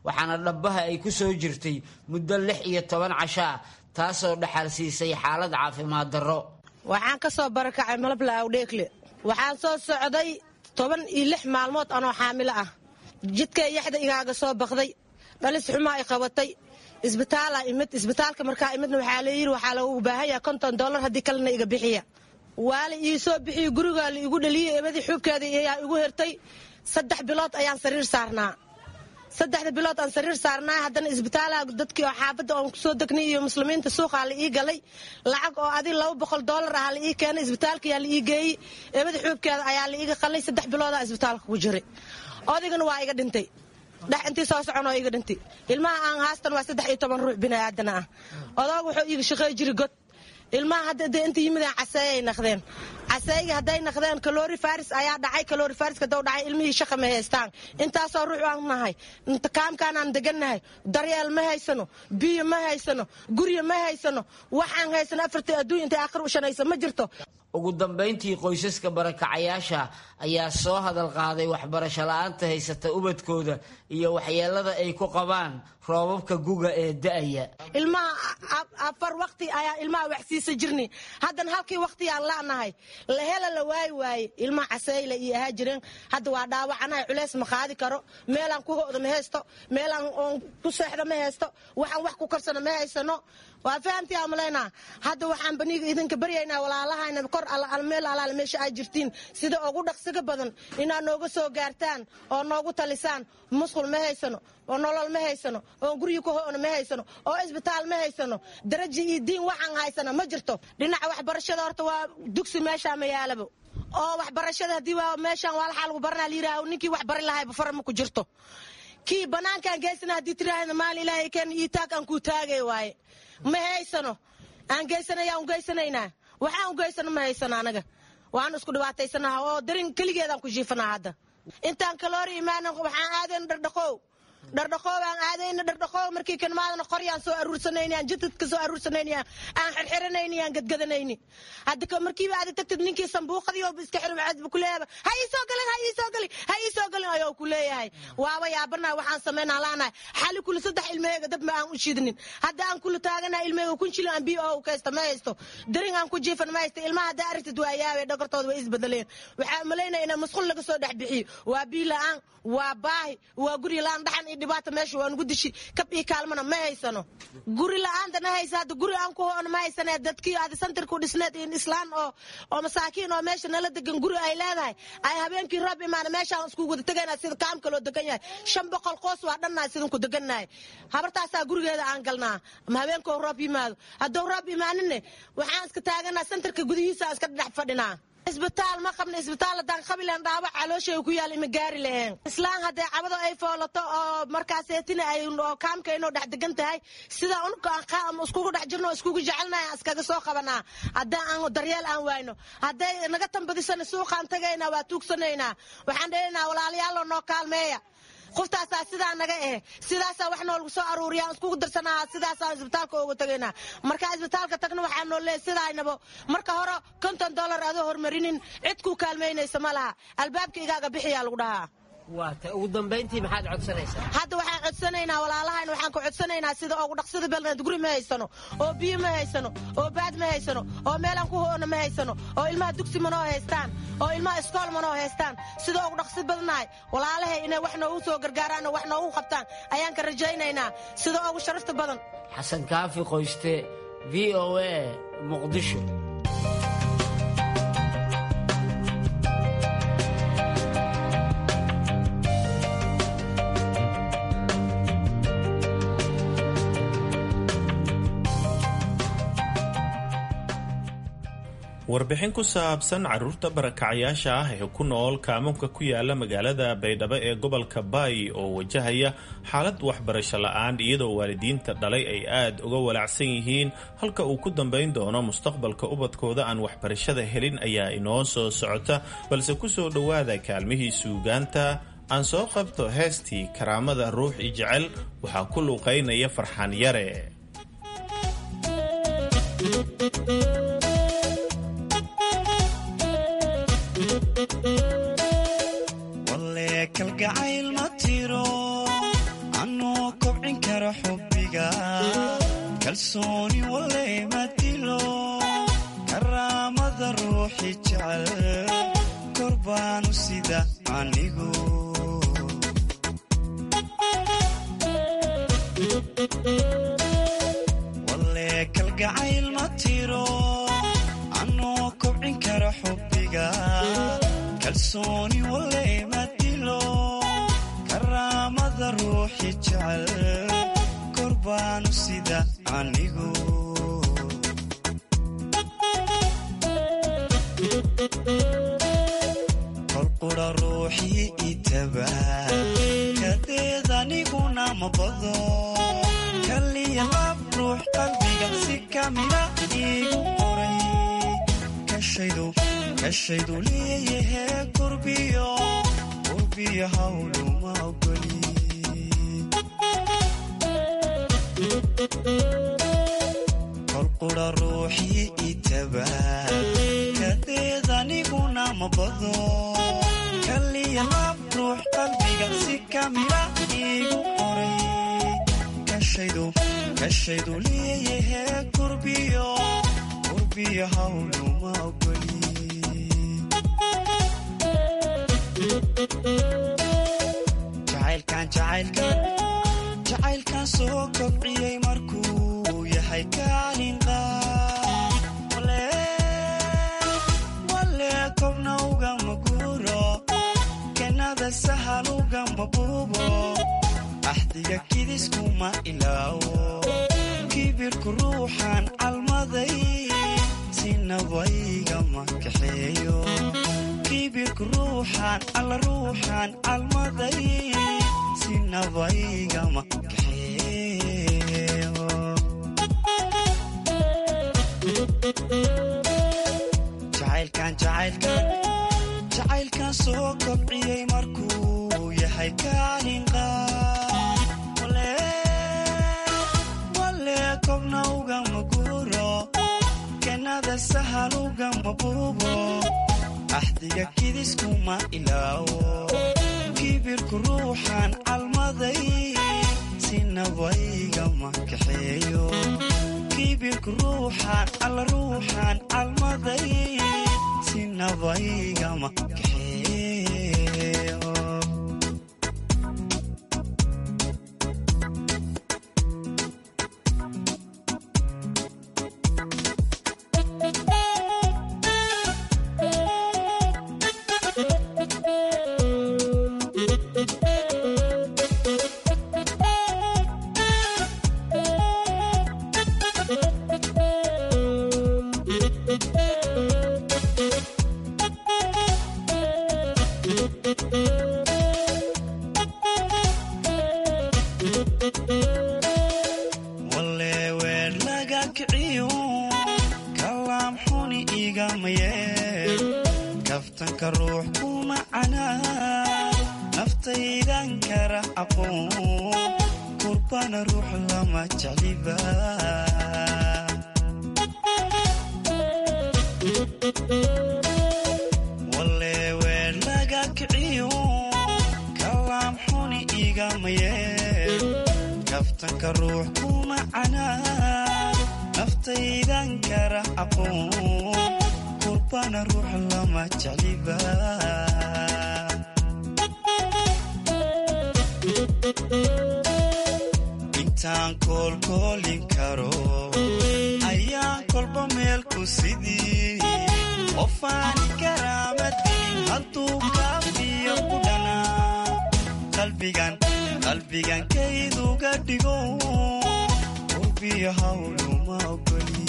Speaker 21: waxaana dhabbaha ay ku soo jirtay muddo lix iyo toban casho ah taasoo dhaxal siisay xaalad caafimaad darro
Speaker 22: waxaan ka soo barakacay malabla awdheekle waxaan soo socday toban iyo lix maalmood anoo xaamilo ah jidkay yaxda igaaga soo bakday dhalis xumaa i qabatay isbitaalaa imid isbitaalka markaa imidna waxaa la yidhi waxaa lagu baahan yaha konton dollar haddii kalena iga bixiya waa la ii soo bixiyo gurigaa la igu dhaliyey eebadii xuubkeeda ayaa igu hirtay saddex bilood ayaan sariir saarnaa saddexda bilood aan sariir saarnaa haddana isbitaalaha dadkii oo xaafadda oon kusoo degnay iyo muslimiinta suuqaa la ii galay lacag oo adi laba boqol dollar ah la ii keenay isbitaalkayaa la ii geeyey eebada xuubkeeda ayaa la iiga qalay saddex biloodaa isbitaalka ku jiray odaygana waa iga dhintay dhex intii soo socon oo iga dhintay ilmaha aan haastan waa saddex iyo toban ruux biniaadana ah odaog wuxuu iiga shaqey jiri god ilmaha hadda de inta yimideen caseeyay naqdeen caseeyga hadday naqdeen kalori faris ayaa dhacay kalori fariska daw dhacay ilmihii shaqa ma haystaan intaasoo ruux aan nahay kaamkaanaan degannahay daryeel ma haysano biyo ma haysano guryo ma haysano waxaan haysano afartii adduunya intay aakhir u shanaysa ma jirto
Speaker 21: ugu dambayntii qoysaska barakacayaasha ayaa soo hadal qaaday waxbarasho la-aanta haysata ubadkooda iyo waxyeelada ay ku qabaan roobabka guga ee da'aya
Speaker 22: ilmaha afar wakti ayaa ilmaha waxsiisa jirni haddana halkii wakhtiyaan la'nahay la hela la waayi waaye ilmaha caseeyla iyo ahaa jireen hadda waa dhaawacanahay culeys ma qaadi karo meelaan ku ho'da ma haysto meelaan oon ku seexda ma haysto waxaan wax ku karsano ma haysano waa fahamtii aan malaynaa hadda waxaan baniga idinka baryaynaa walaalahayna kor meel alaale meesha aad jirtiin sida ugu dhaqsiga badan inaad nooga soo gaartaan oo noogu talisaan musqul ma haysano oo nolol ma haysano oo guryi ku ho'na ma haysano oo isbitaal ma haysano daraji iyo diin waxaan haysana ma jirto dhinaca waxbarashada horta waa dugsi meeshaa ma yaalabo oo waxbarashada haddii waa meeshaan waa laxaa lagu baranaa layidhaaho ninkii wax bari lahayba fara ma ku jirto kii bannaankaan geysana haddii tiraahda maali ilaahay keen ii taag aan kuu taagay waaye ma haysano aan geysanaya un geysanaynaa waxaan u geysano ma haysano anaga waan isku dhibaataysanaha oo darin keligeedaan ku jiifanaa hadda intaan kaloori imaanan waxaan aadayna dhardhaqow dhardhaqoow aan aadayna dhardhaqoow markii kanmaadana qoryaan soo aruursanayni aan jidadka soo aruursanayni aan xirxiranayni aan gadgadanayni hadda markiiba aad tagtid ninkii sambuuqadii oo iska xirin waxaad ku leeyahay ha ii soo galin ha ii soo galin ha ii soo galin ayuu ku leeyahay waaba yaabanahay waxaan samaynaa laanahay xali kula saddex ilmaheyga dab ma aan u shidnin hadda aan kula taaganahay ilmaheyga kun jilo aan biyo oo u kaysta ma haysto darin aan ku jiifan ma haysto ilmaha haddaa aragtid waa yaabay dhagartooda way isbedeleen waxaa malaynaya inaa masquul laga soo dhex bixiyo waa bii la-aan waa baahi waa guri la-aan dhaxan iyo dhibaata meesha waa nugu dishi kab iyo kaalmana ma haysano guri la-aantana haysa hadda guri aan ku hoona ma haysane dadkii aad santarku dhisneed in islaan oo oo masaakiin oo meesha nala degan guri ay leedahay ay habeenkii roob imaana meeshaan isku wada tegayna sida kaamka loo degan yahay shan boqol qoos waa dhannahay sidinku degannahay habartaasaa gurigeeda aan galnaa ama habeenkoo roob yimaado hadduu roob imaaninne waxaan iska taaganaa santarka gudihiisa iska dhex fadhinaa isbitaal ma qabna isbitaal haddaan qabilan dhaawac calooshay ku yaal ima gaari laheen islaan haddee cabado ay foolato oo markaaseetina ay oo kaamkaynoo dhex degan tahay sida unukaan iskugu dhex jirno iskugu jecelnahay aan iskaga soo qabanaa haddii aan daryeel aan wayno hadday naga tambadisana suuqaan tagaynaa waa tuugsanaynaa waxaan dhehaynaa walaalayaaloo noo kaalmeeya qoftaasaa sidaa naga eh sidaasaa wax noolagu soo aruuriya aan iskugu darsanaha sidaasaan isbitaalka ugu tagaynaa markaa isbitaalka tagna waxaa noo leeyahy sidaynabo marka hore konton dollar adoo hormarinin cid kuu kaalmaynaysa ma laha albaabka igaaga bixiyaa lagu dhahaa
Speaker 21: waata ugu dambayntii maxaad codsanaysaa
Speaker 22: hadda waxaan codsanaynaa walaalahayn waxaan ku codsanaynaa sida ugu dhaqsada belneed guri ma haysano oo biyo ma haysano oo baad ma haysano oo meelaan ku hoona ma haysano oo ilmaha dugsi manoo haystaan oo ilmaha iskool manoo haystaan sida ugu dhaqsi badnahay walaalahay inay wax noogu soo gargaaraan oo wax noogu qabtaan ayaan ka rajaynaynaa sida ugu sharafta badan
Speaker 21: xasan kaafi qoyste v o a muqdisho
Speaker 20: warbixin ku saabsan caruurta barakacayaasha ah ee ku nool kaamuunka ku yaala magaalada baydhabo ee gobolka baay oo wajahaya xaalad waxbarasho la-aan iyadoo waalidiinta dhalay ay aad uga walaacsan yihiin halka uu ku dambayn doono mustaqbalka ubadkooda aan waxbarashada helin ayaa inoo soo socota balse kusoo dhowaada kaalmihii suugaanta aan soo qabto heestii karaamada ruux i jecel waxaa ku luuqaynaya farxaan yare
Speaker 3: kalgacayl ma tiro anuu karo xubbiga kalsooni waley ma dilo karaamada ruuxi jecel kor baanu sida anigu walee kalgacayl ma tiro anoo kobcin kara xubbiga kalsooni waley ma dilo karaamada ruuxi jecel kor baanu sida anigu kolqudha ruuxii itaba kadeed aniguna ma bado kaliya lab ruux qalbiga si kamida iigu qoray kashaydu leeyahe kurbiyo kurbiyo hawluma ogoli kolqudha ruuxii itaba kadeed aniguna ma bado kaliya lab ruux qalbiga si kamida iigu qoray kashaydu leeyahe kurbiyo kurbiyo hawluma ogoli jacaylkan jacaylkan jacaylkan soo kobciyey markuu yahay kaalin qaad walee kobna ugama guuro kenada sahal ugama buubo axdiga kidiskuma ilaawo kibirku ruuxan calmaday sinabaygama kaxeeyo kibirku ruuxan alla ruuxan calmaday sinabaygama kaxeeyo jacaylkan jacaylkan jacaylkan soo kobciyey markuu yahay kaalin qaad walee kobna ugama guuro kenada sahal ugama buubo axdiga kidiskuma ilaawo kibirku ruuxan calmaday sinabaygama kaxeeyo kibirku ruuxan alla ruuxan calmaday sinabaygama kaxeeyo walee weer laga kiciyo kalaam xuni igama yeel kaftanka ruux kuma canaa naftaydan kara aqoon kurbana ruux lama jecliba walee weer laga kiciyo kalaam xuni igama yeel kaftanka ruux kuma canaa naftaydan kara aqoon kurbana ruux lama jecliba intaan koolkoolin karo ayaan kolba meel ku sidii qofaani karaamadii hadduu kaafiyo ku dhanaa qalbigan qalbigan kayduga dhigo urbiyo hawluma ogoli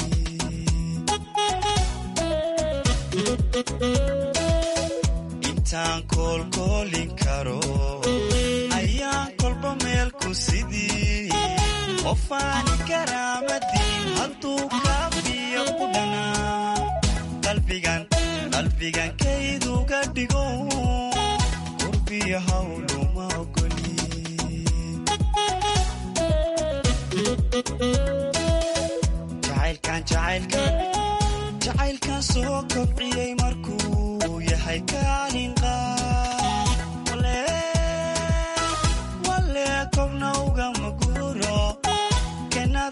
Speaker 3: intaan koolkoolin karo ayaan kolba meel ku sidii qofaani karaamadii hadduu kaafiyo ku dhanaa qalbigan qalbigan kayduga dhigo urbiyo hawluma ogoli jacaylkan jacaylkan jacaylkan soo kobciyey markuu yahay kaalin qaad walee kobna ugama guuro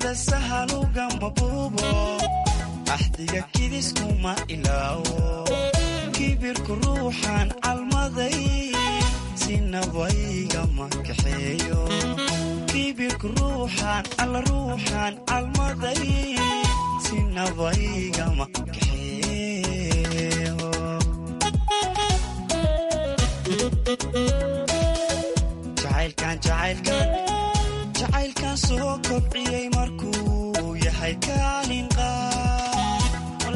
Speaker 3: kennada sahalugama buubo axdiga kidiskuma ilaawo kibirku ruuxan calmaday sinabaygama kaxeeyo kibirku ruuxan alla ruuxan calmaday sinabaygama kaxeeyo jacaylkan jacaylkan jacaylkan soo kobciyey markuu yahay kaalin qaad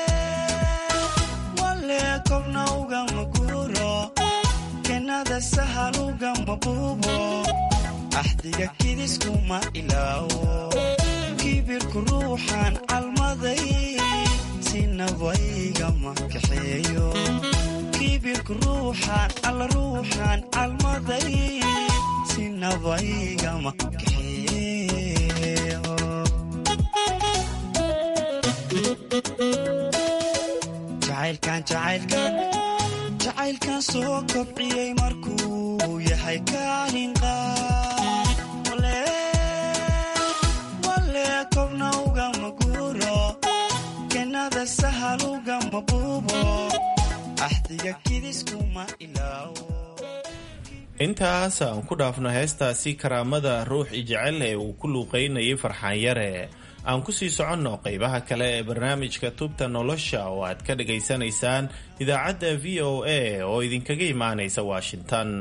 Speaker 3: wale kobna ugama guuro kennada sahal ugama buubo axdiga kidiskuma ilaawo kibirku ruuxan calmaday sinabaygama kaxeeyo kibirku ruuxan alla ruuxan calmaday sinabaygama kaxeeyo jacaylkan jacaylkan jacaylkan soo kobciyey markuu yahay kaalin qaad wale kobna ugama guuro kennada sahal ugama buubo axdiga kidiskuma ilaawo
Speaker 20: intaas aan ku dhaafno heestaasi karaamada ruux ijecel ee uu ku luuqaynayay farxaan yare aan ku sii soconno qaybaha kale ee barnaamijka tubta nolosha oo aad ka dhagaysanaysaan idaacadda v o a oo idinkaga imaanaysa washington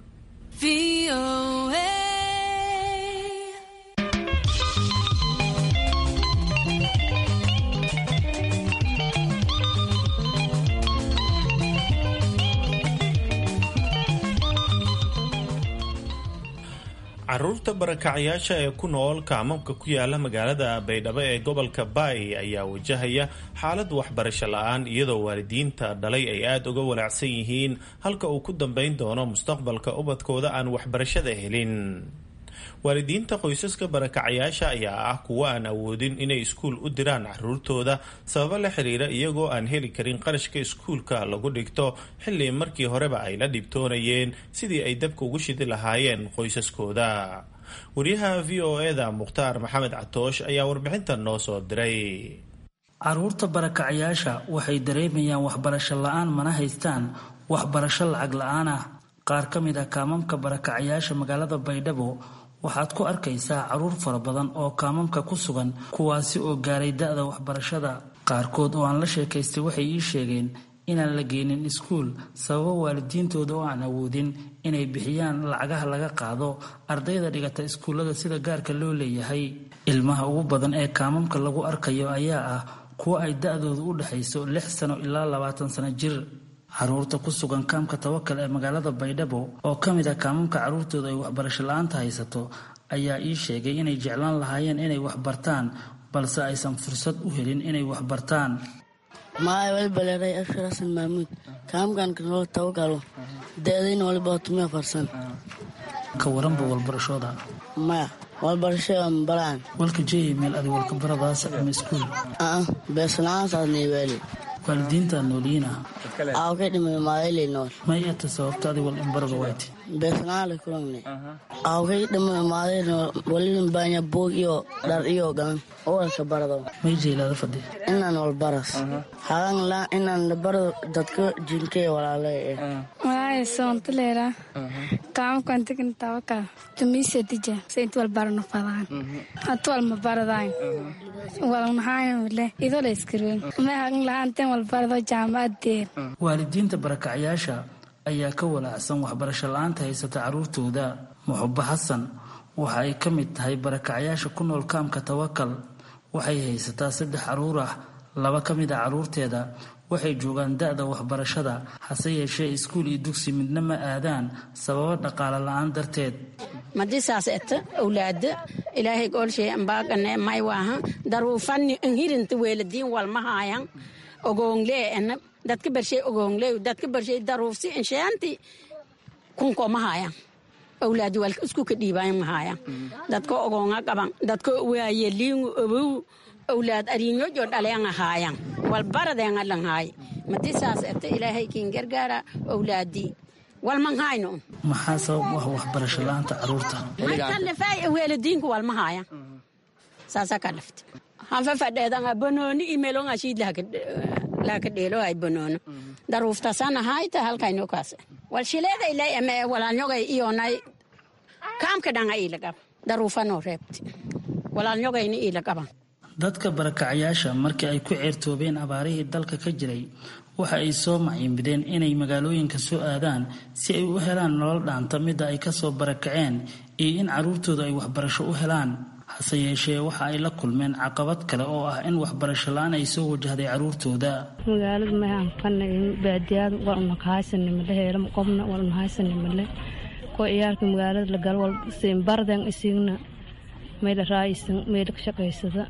Speaker 20: caruurta barakacyaasha ee ku nool kaamamka ku yaala magaalada baydhabo ee gobolka baay ayaa wajahaya xaalad waxbarasho la-aan iyadoo waalidiinta dhalay ay aada uga walaacsan yihiin halka uu ku dambeyn doono mustaqbalka ubadkooda aan waxbarashada helin waalidiinta qoysaska barakacyaasha ayaa ah kuwo aan awoodin inay iskuul u diraan caruurtooda sababo la xiriira iyagoo aan heli karin qarashka iskuulka lagu dhigto xilli markii horeba ay la dhibtoonayeen sidii ay dabka ugu shidi lahaayeen qoysaskooda wariyaha v o eda mukhtaar maxamed catoosh ayaa warbixintan noo soo diray
Speaker 6: caruurta barakacyaasha waxay dareemayaan waxbarasho la-aan mana haystaan waxbarasho lacag la-aan ah qaar ka mid ah kaamamka barakacyaasha magaalada baydhabo waxaad ku arkaysaa caruur fara badan oo kaamamka ku sugan kuwaasi oo gaaray da-da waxbarashada qaarkood oo aan la sheekaystay waxay ii sheegeen inaan la geynin iskuul sababo waalidiintooda oo aan awoodin inay bixiyaan lacagaha laga qaado ardayda dhigata iskuullada sida gaarka loo leeyahay ilmaha ugu badan ee kaamamka lagu arkayo ayaa ah kuwo ay da-doodu u dhexayso lix sano ilaa labaatan sano jir caruurta ku sugan kaamka tawakal ee magaalada baydhabo oo ka mid ah kaamamka caruurtooda ay waxbarasho la-aanta haysato ayaa ii sheegay inay jeclaan lahaayeen inay waxbartaan balse aysan fursad u helin inay waxbartaan
Speaker 7: maay waliba leeray ashar xasan maamuud kaamkan kanoo tawakalo da-dayna waliba hotumiya farsan
Speaker 6: ka waranba walbarashooda
Speaker 7: maya walbarashada mabalaan
Speaker 6: walka jeeyay meel adi walka baradaas ama iskuul
Speaker 7: aa beesla'aansaadnaywaali
Speaker 6: waalidiinta nooliyiina
Speaker 7: aa ka dhimay maadaylay nool
Speaker 6: may ata sababta adi wal inbarada wayti
Speaker 7: beesla'aan la kulangne aa ka dhimay maaday nool walilin baanya buug iyo dhar iyo galan walka barado
Speaker 6: may jeylaada fadhi
Speaker 7: inaan walbaras hagan la inaan labarado dadka jinkee walaale eh
Speaker 23: Walahi sontolera kaam kan tekin tawaka tumise tija sent wal barno fadan atwal ma baradan wal nahayn wale ido la iskireen ma hagan lahanten wal barado jaamadeer
Speaker 6: waalidiinta barakacyaasha ayaa ka walaacsan waxbarasho la-aanta haysata caruurtooda muxubo xasan waxa ay ka mid tahay barakacyaasha ku nool kaamka tawakal waxay haysataa saddex caruur ah laba ka mid a caruurteeda waxay joogaan da-da waxbarashada hase yeeshee iskuul iyo dugsi midna ma aadaan sababo dhaqaale la-aan darteed
Speaker 24: madi saas eta awlaada ilaahay goolshay ambaagane may waaha daruufanni hirinta weeladiin walmahaayan ogoongle ena dadka bershay ogoongle dadka bershay daruufsi inshaanti kunko mahaayan awlaadi walka isku ka dhiibaayan mahaayan dadka ogoonga qaban dadka waaye liingu obow awlaad ariinyojo dhalean ahaayan walbaradeen alanhaay madi saas eta ilaahay kiin gargaara awlaadii walmanhayno
Speaker 6: maxaa sabab u ah waxbarasho la-aanta caruurta
Speaker 24: weeladiinku walmahaayan saasaa ka lafta hanfa fadheedanga bonooni imelonga shiid laka dheelo ay bonoono daruuftasana hayta halkayno kaas wal shileeda ilay ame walaalnyogay iyonay kaamka dhanga ila qaba daruufanoo reebti walaalnyogayna ila qaban
Speaker 6: dadka barakacayaasha markii ay ku ceertoobeen abaarihii dalka ka jiray waxa ay soo maciinbideen inay magaalooyinka soo aadaan si ay u helaan nolol dhaanta midda ay kasoo barakaceen iyo in caruurtooda ay waxbarasho u helaan hase yeeshee waxa ay la kulmeen caqabad kale oo ah in waxbarasho la-aan ay soo wajahday caruurtooda
Speaker 4: magaalada maanfana baadiyaada waa unakahaysanimale heelam qobna waa unahaysanimale ko ciyaalka magaalada lagal wal siinbardan isigna mayla raayisan mayla ka shaqaysada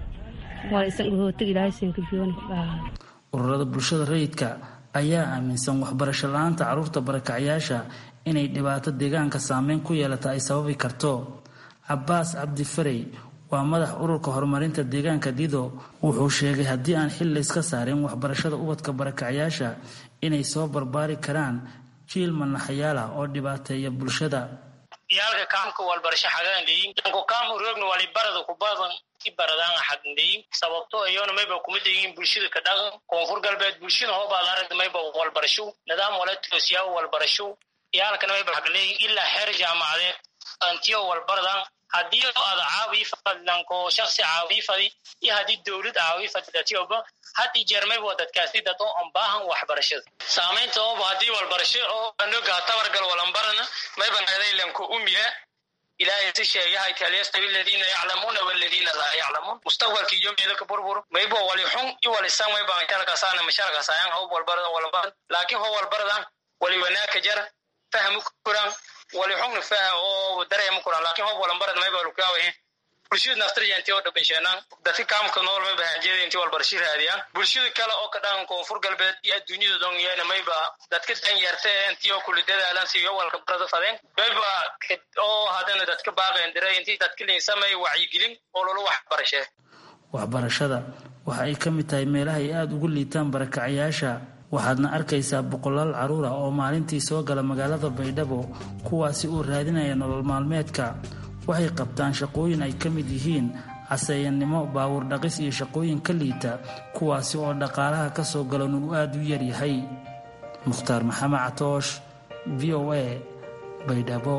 Speaker 4: waa isan dhahootig ilaahay siinka biyoona ka dhahaa
Speaker 6: ururada bulshada rayidka ayaa aaminsan waxbarasho la-aanta caruurta barakacayaasha inay dhibaato deegaanka saameyn ku yeelata ay sababi karto cabaas cabdi farey waa madax ururka horumarinta deegaanka dido wuxuu sheegay haddii aan xil layska saarin waxbarashada ubadka barakacayaasha inay soo barbaari karaan jiil manaxayaala oo dhibaateeya bulshada
Speaker 5: yaalka kaamka walbarasho xagaandheyin danko kaam uroogna wali barada ku badan i baradaan xagndheyin sababto ayona mayba kuma deyin bulshada ka dhaqan koonfur galbeed bulshada hoobaad aragda mayba walbarasho nidaam wala toosiyaa walbarasho yaalkana mayba xagleyin ilaa xeer jaamacadeed antiyo walbaradan haddii aada caawii fadlanko shaksi caawii fadi iyo haddii dowlad caawii fadlatioba had i jeer mayba dadkaasi dad oo aan baahan waxbarashada saamaynta ooba haddii walbarasho oo anoga tabargal walanbarana mayba nadaylanko umiha ilaahay si sheegahay kalyastawi aladiina yaclamuuna waladiina laa yaclamuun mustaqbalkii yomiyada ka burbur maybo wali xun i walisan mayba shalkasaana mashalkasayan hob walbaradan walanbaran laakiin ho walbaradan wali wanaaka jara fahmu kuran wali xugna faha oo dareema kuran laakiin hob walanbarad mayba lukaawahe bulshada naftarja intii oo dhabansheenaan dadka kaamka nool mayba hanjeeda intii walbarashi raadiyaan bulshada kale oo ka dhaqan koonfur galbeed iyo adduunyada dong yeena mayba dadka danyarta intii oo kuli dadaalan siyo walka barada fadeen mayba oo haddana dadka baaqeen diray intii dadka linsamay wacyigelin oo lolo waxbarashee
Speaker 6: waxbarashada waxa ay ka mid tahay meelaha ay aada ugu liitaan barakacayaasha waxaadna arkaysaa boqolaal caruur ah oo maalintii soo gala magaalada baydhabo kuwaasi uu raadinaya nolol maalmeedka waxay qabtaan shaqooyin ay ka mid yihiin caseeyannimo baawur dhaqis iyo shaqooyin ka liita kuwaasi oo dhaqaalaha ka soo galan uu aada u yaryahay mukhtaar maxamed catoosh v o a baydhabo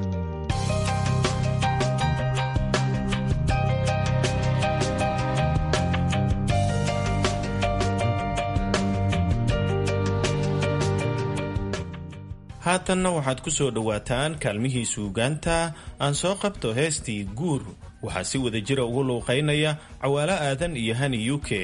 Speaker 20: haatanna waxaad ku soo dhowaataan kaalmihii suugaanta aan soo qabto heestii guur waxaa si wada jira ugu luuqaynaya cawaalo aadan iyo hani u k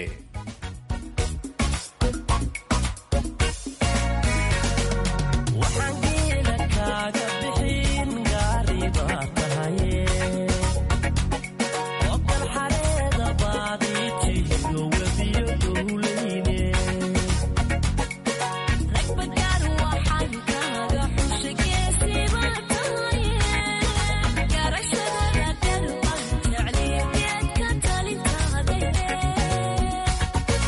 Speaker 8: Garashada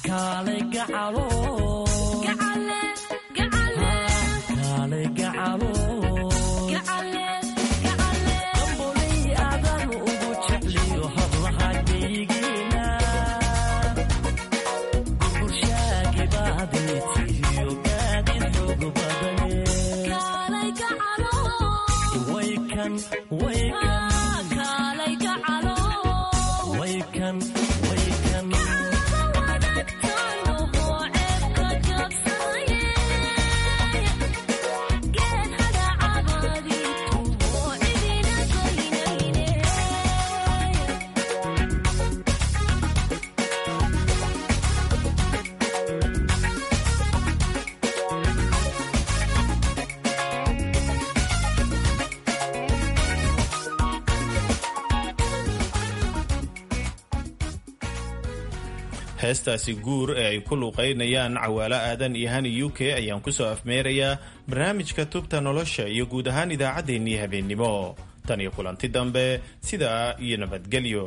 Speaker 20: heestaasi guur ee ay ku luuqaynayaan cawaalo aadan iyo hani u k ayaan ku soo afmeerayaa barnaamijka tubta nolosha iyo guud ahaan idaacaddeenii habeennimo tan iyo kulanti dambe sidaa iyo nabadgelyo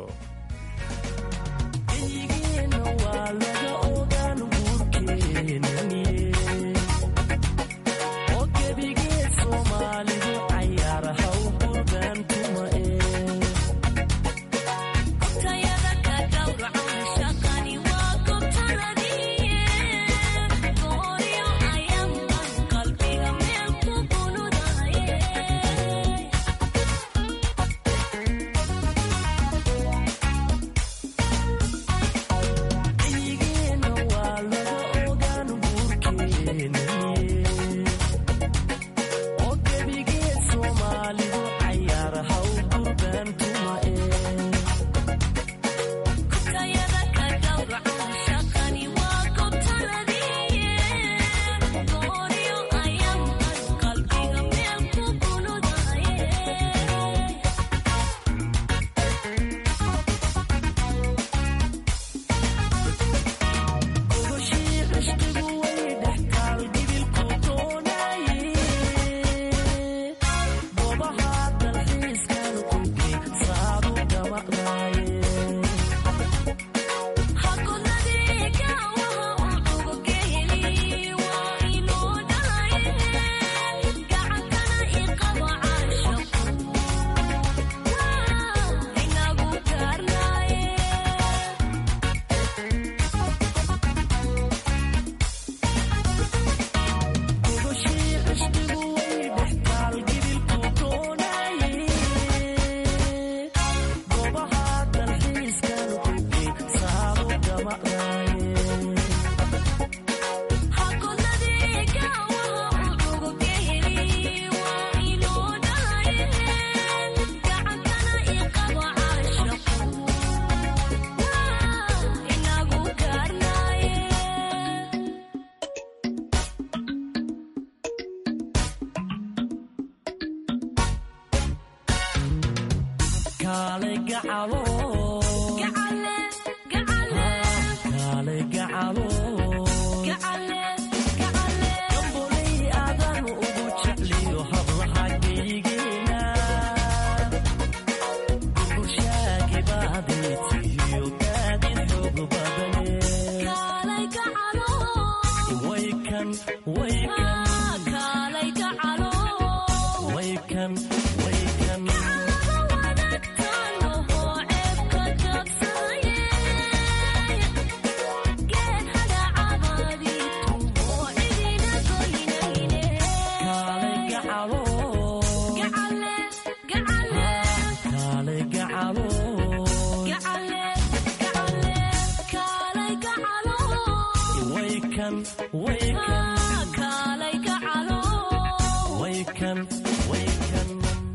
Speaker 8: Wake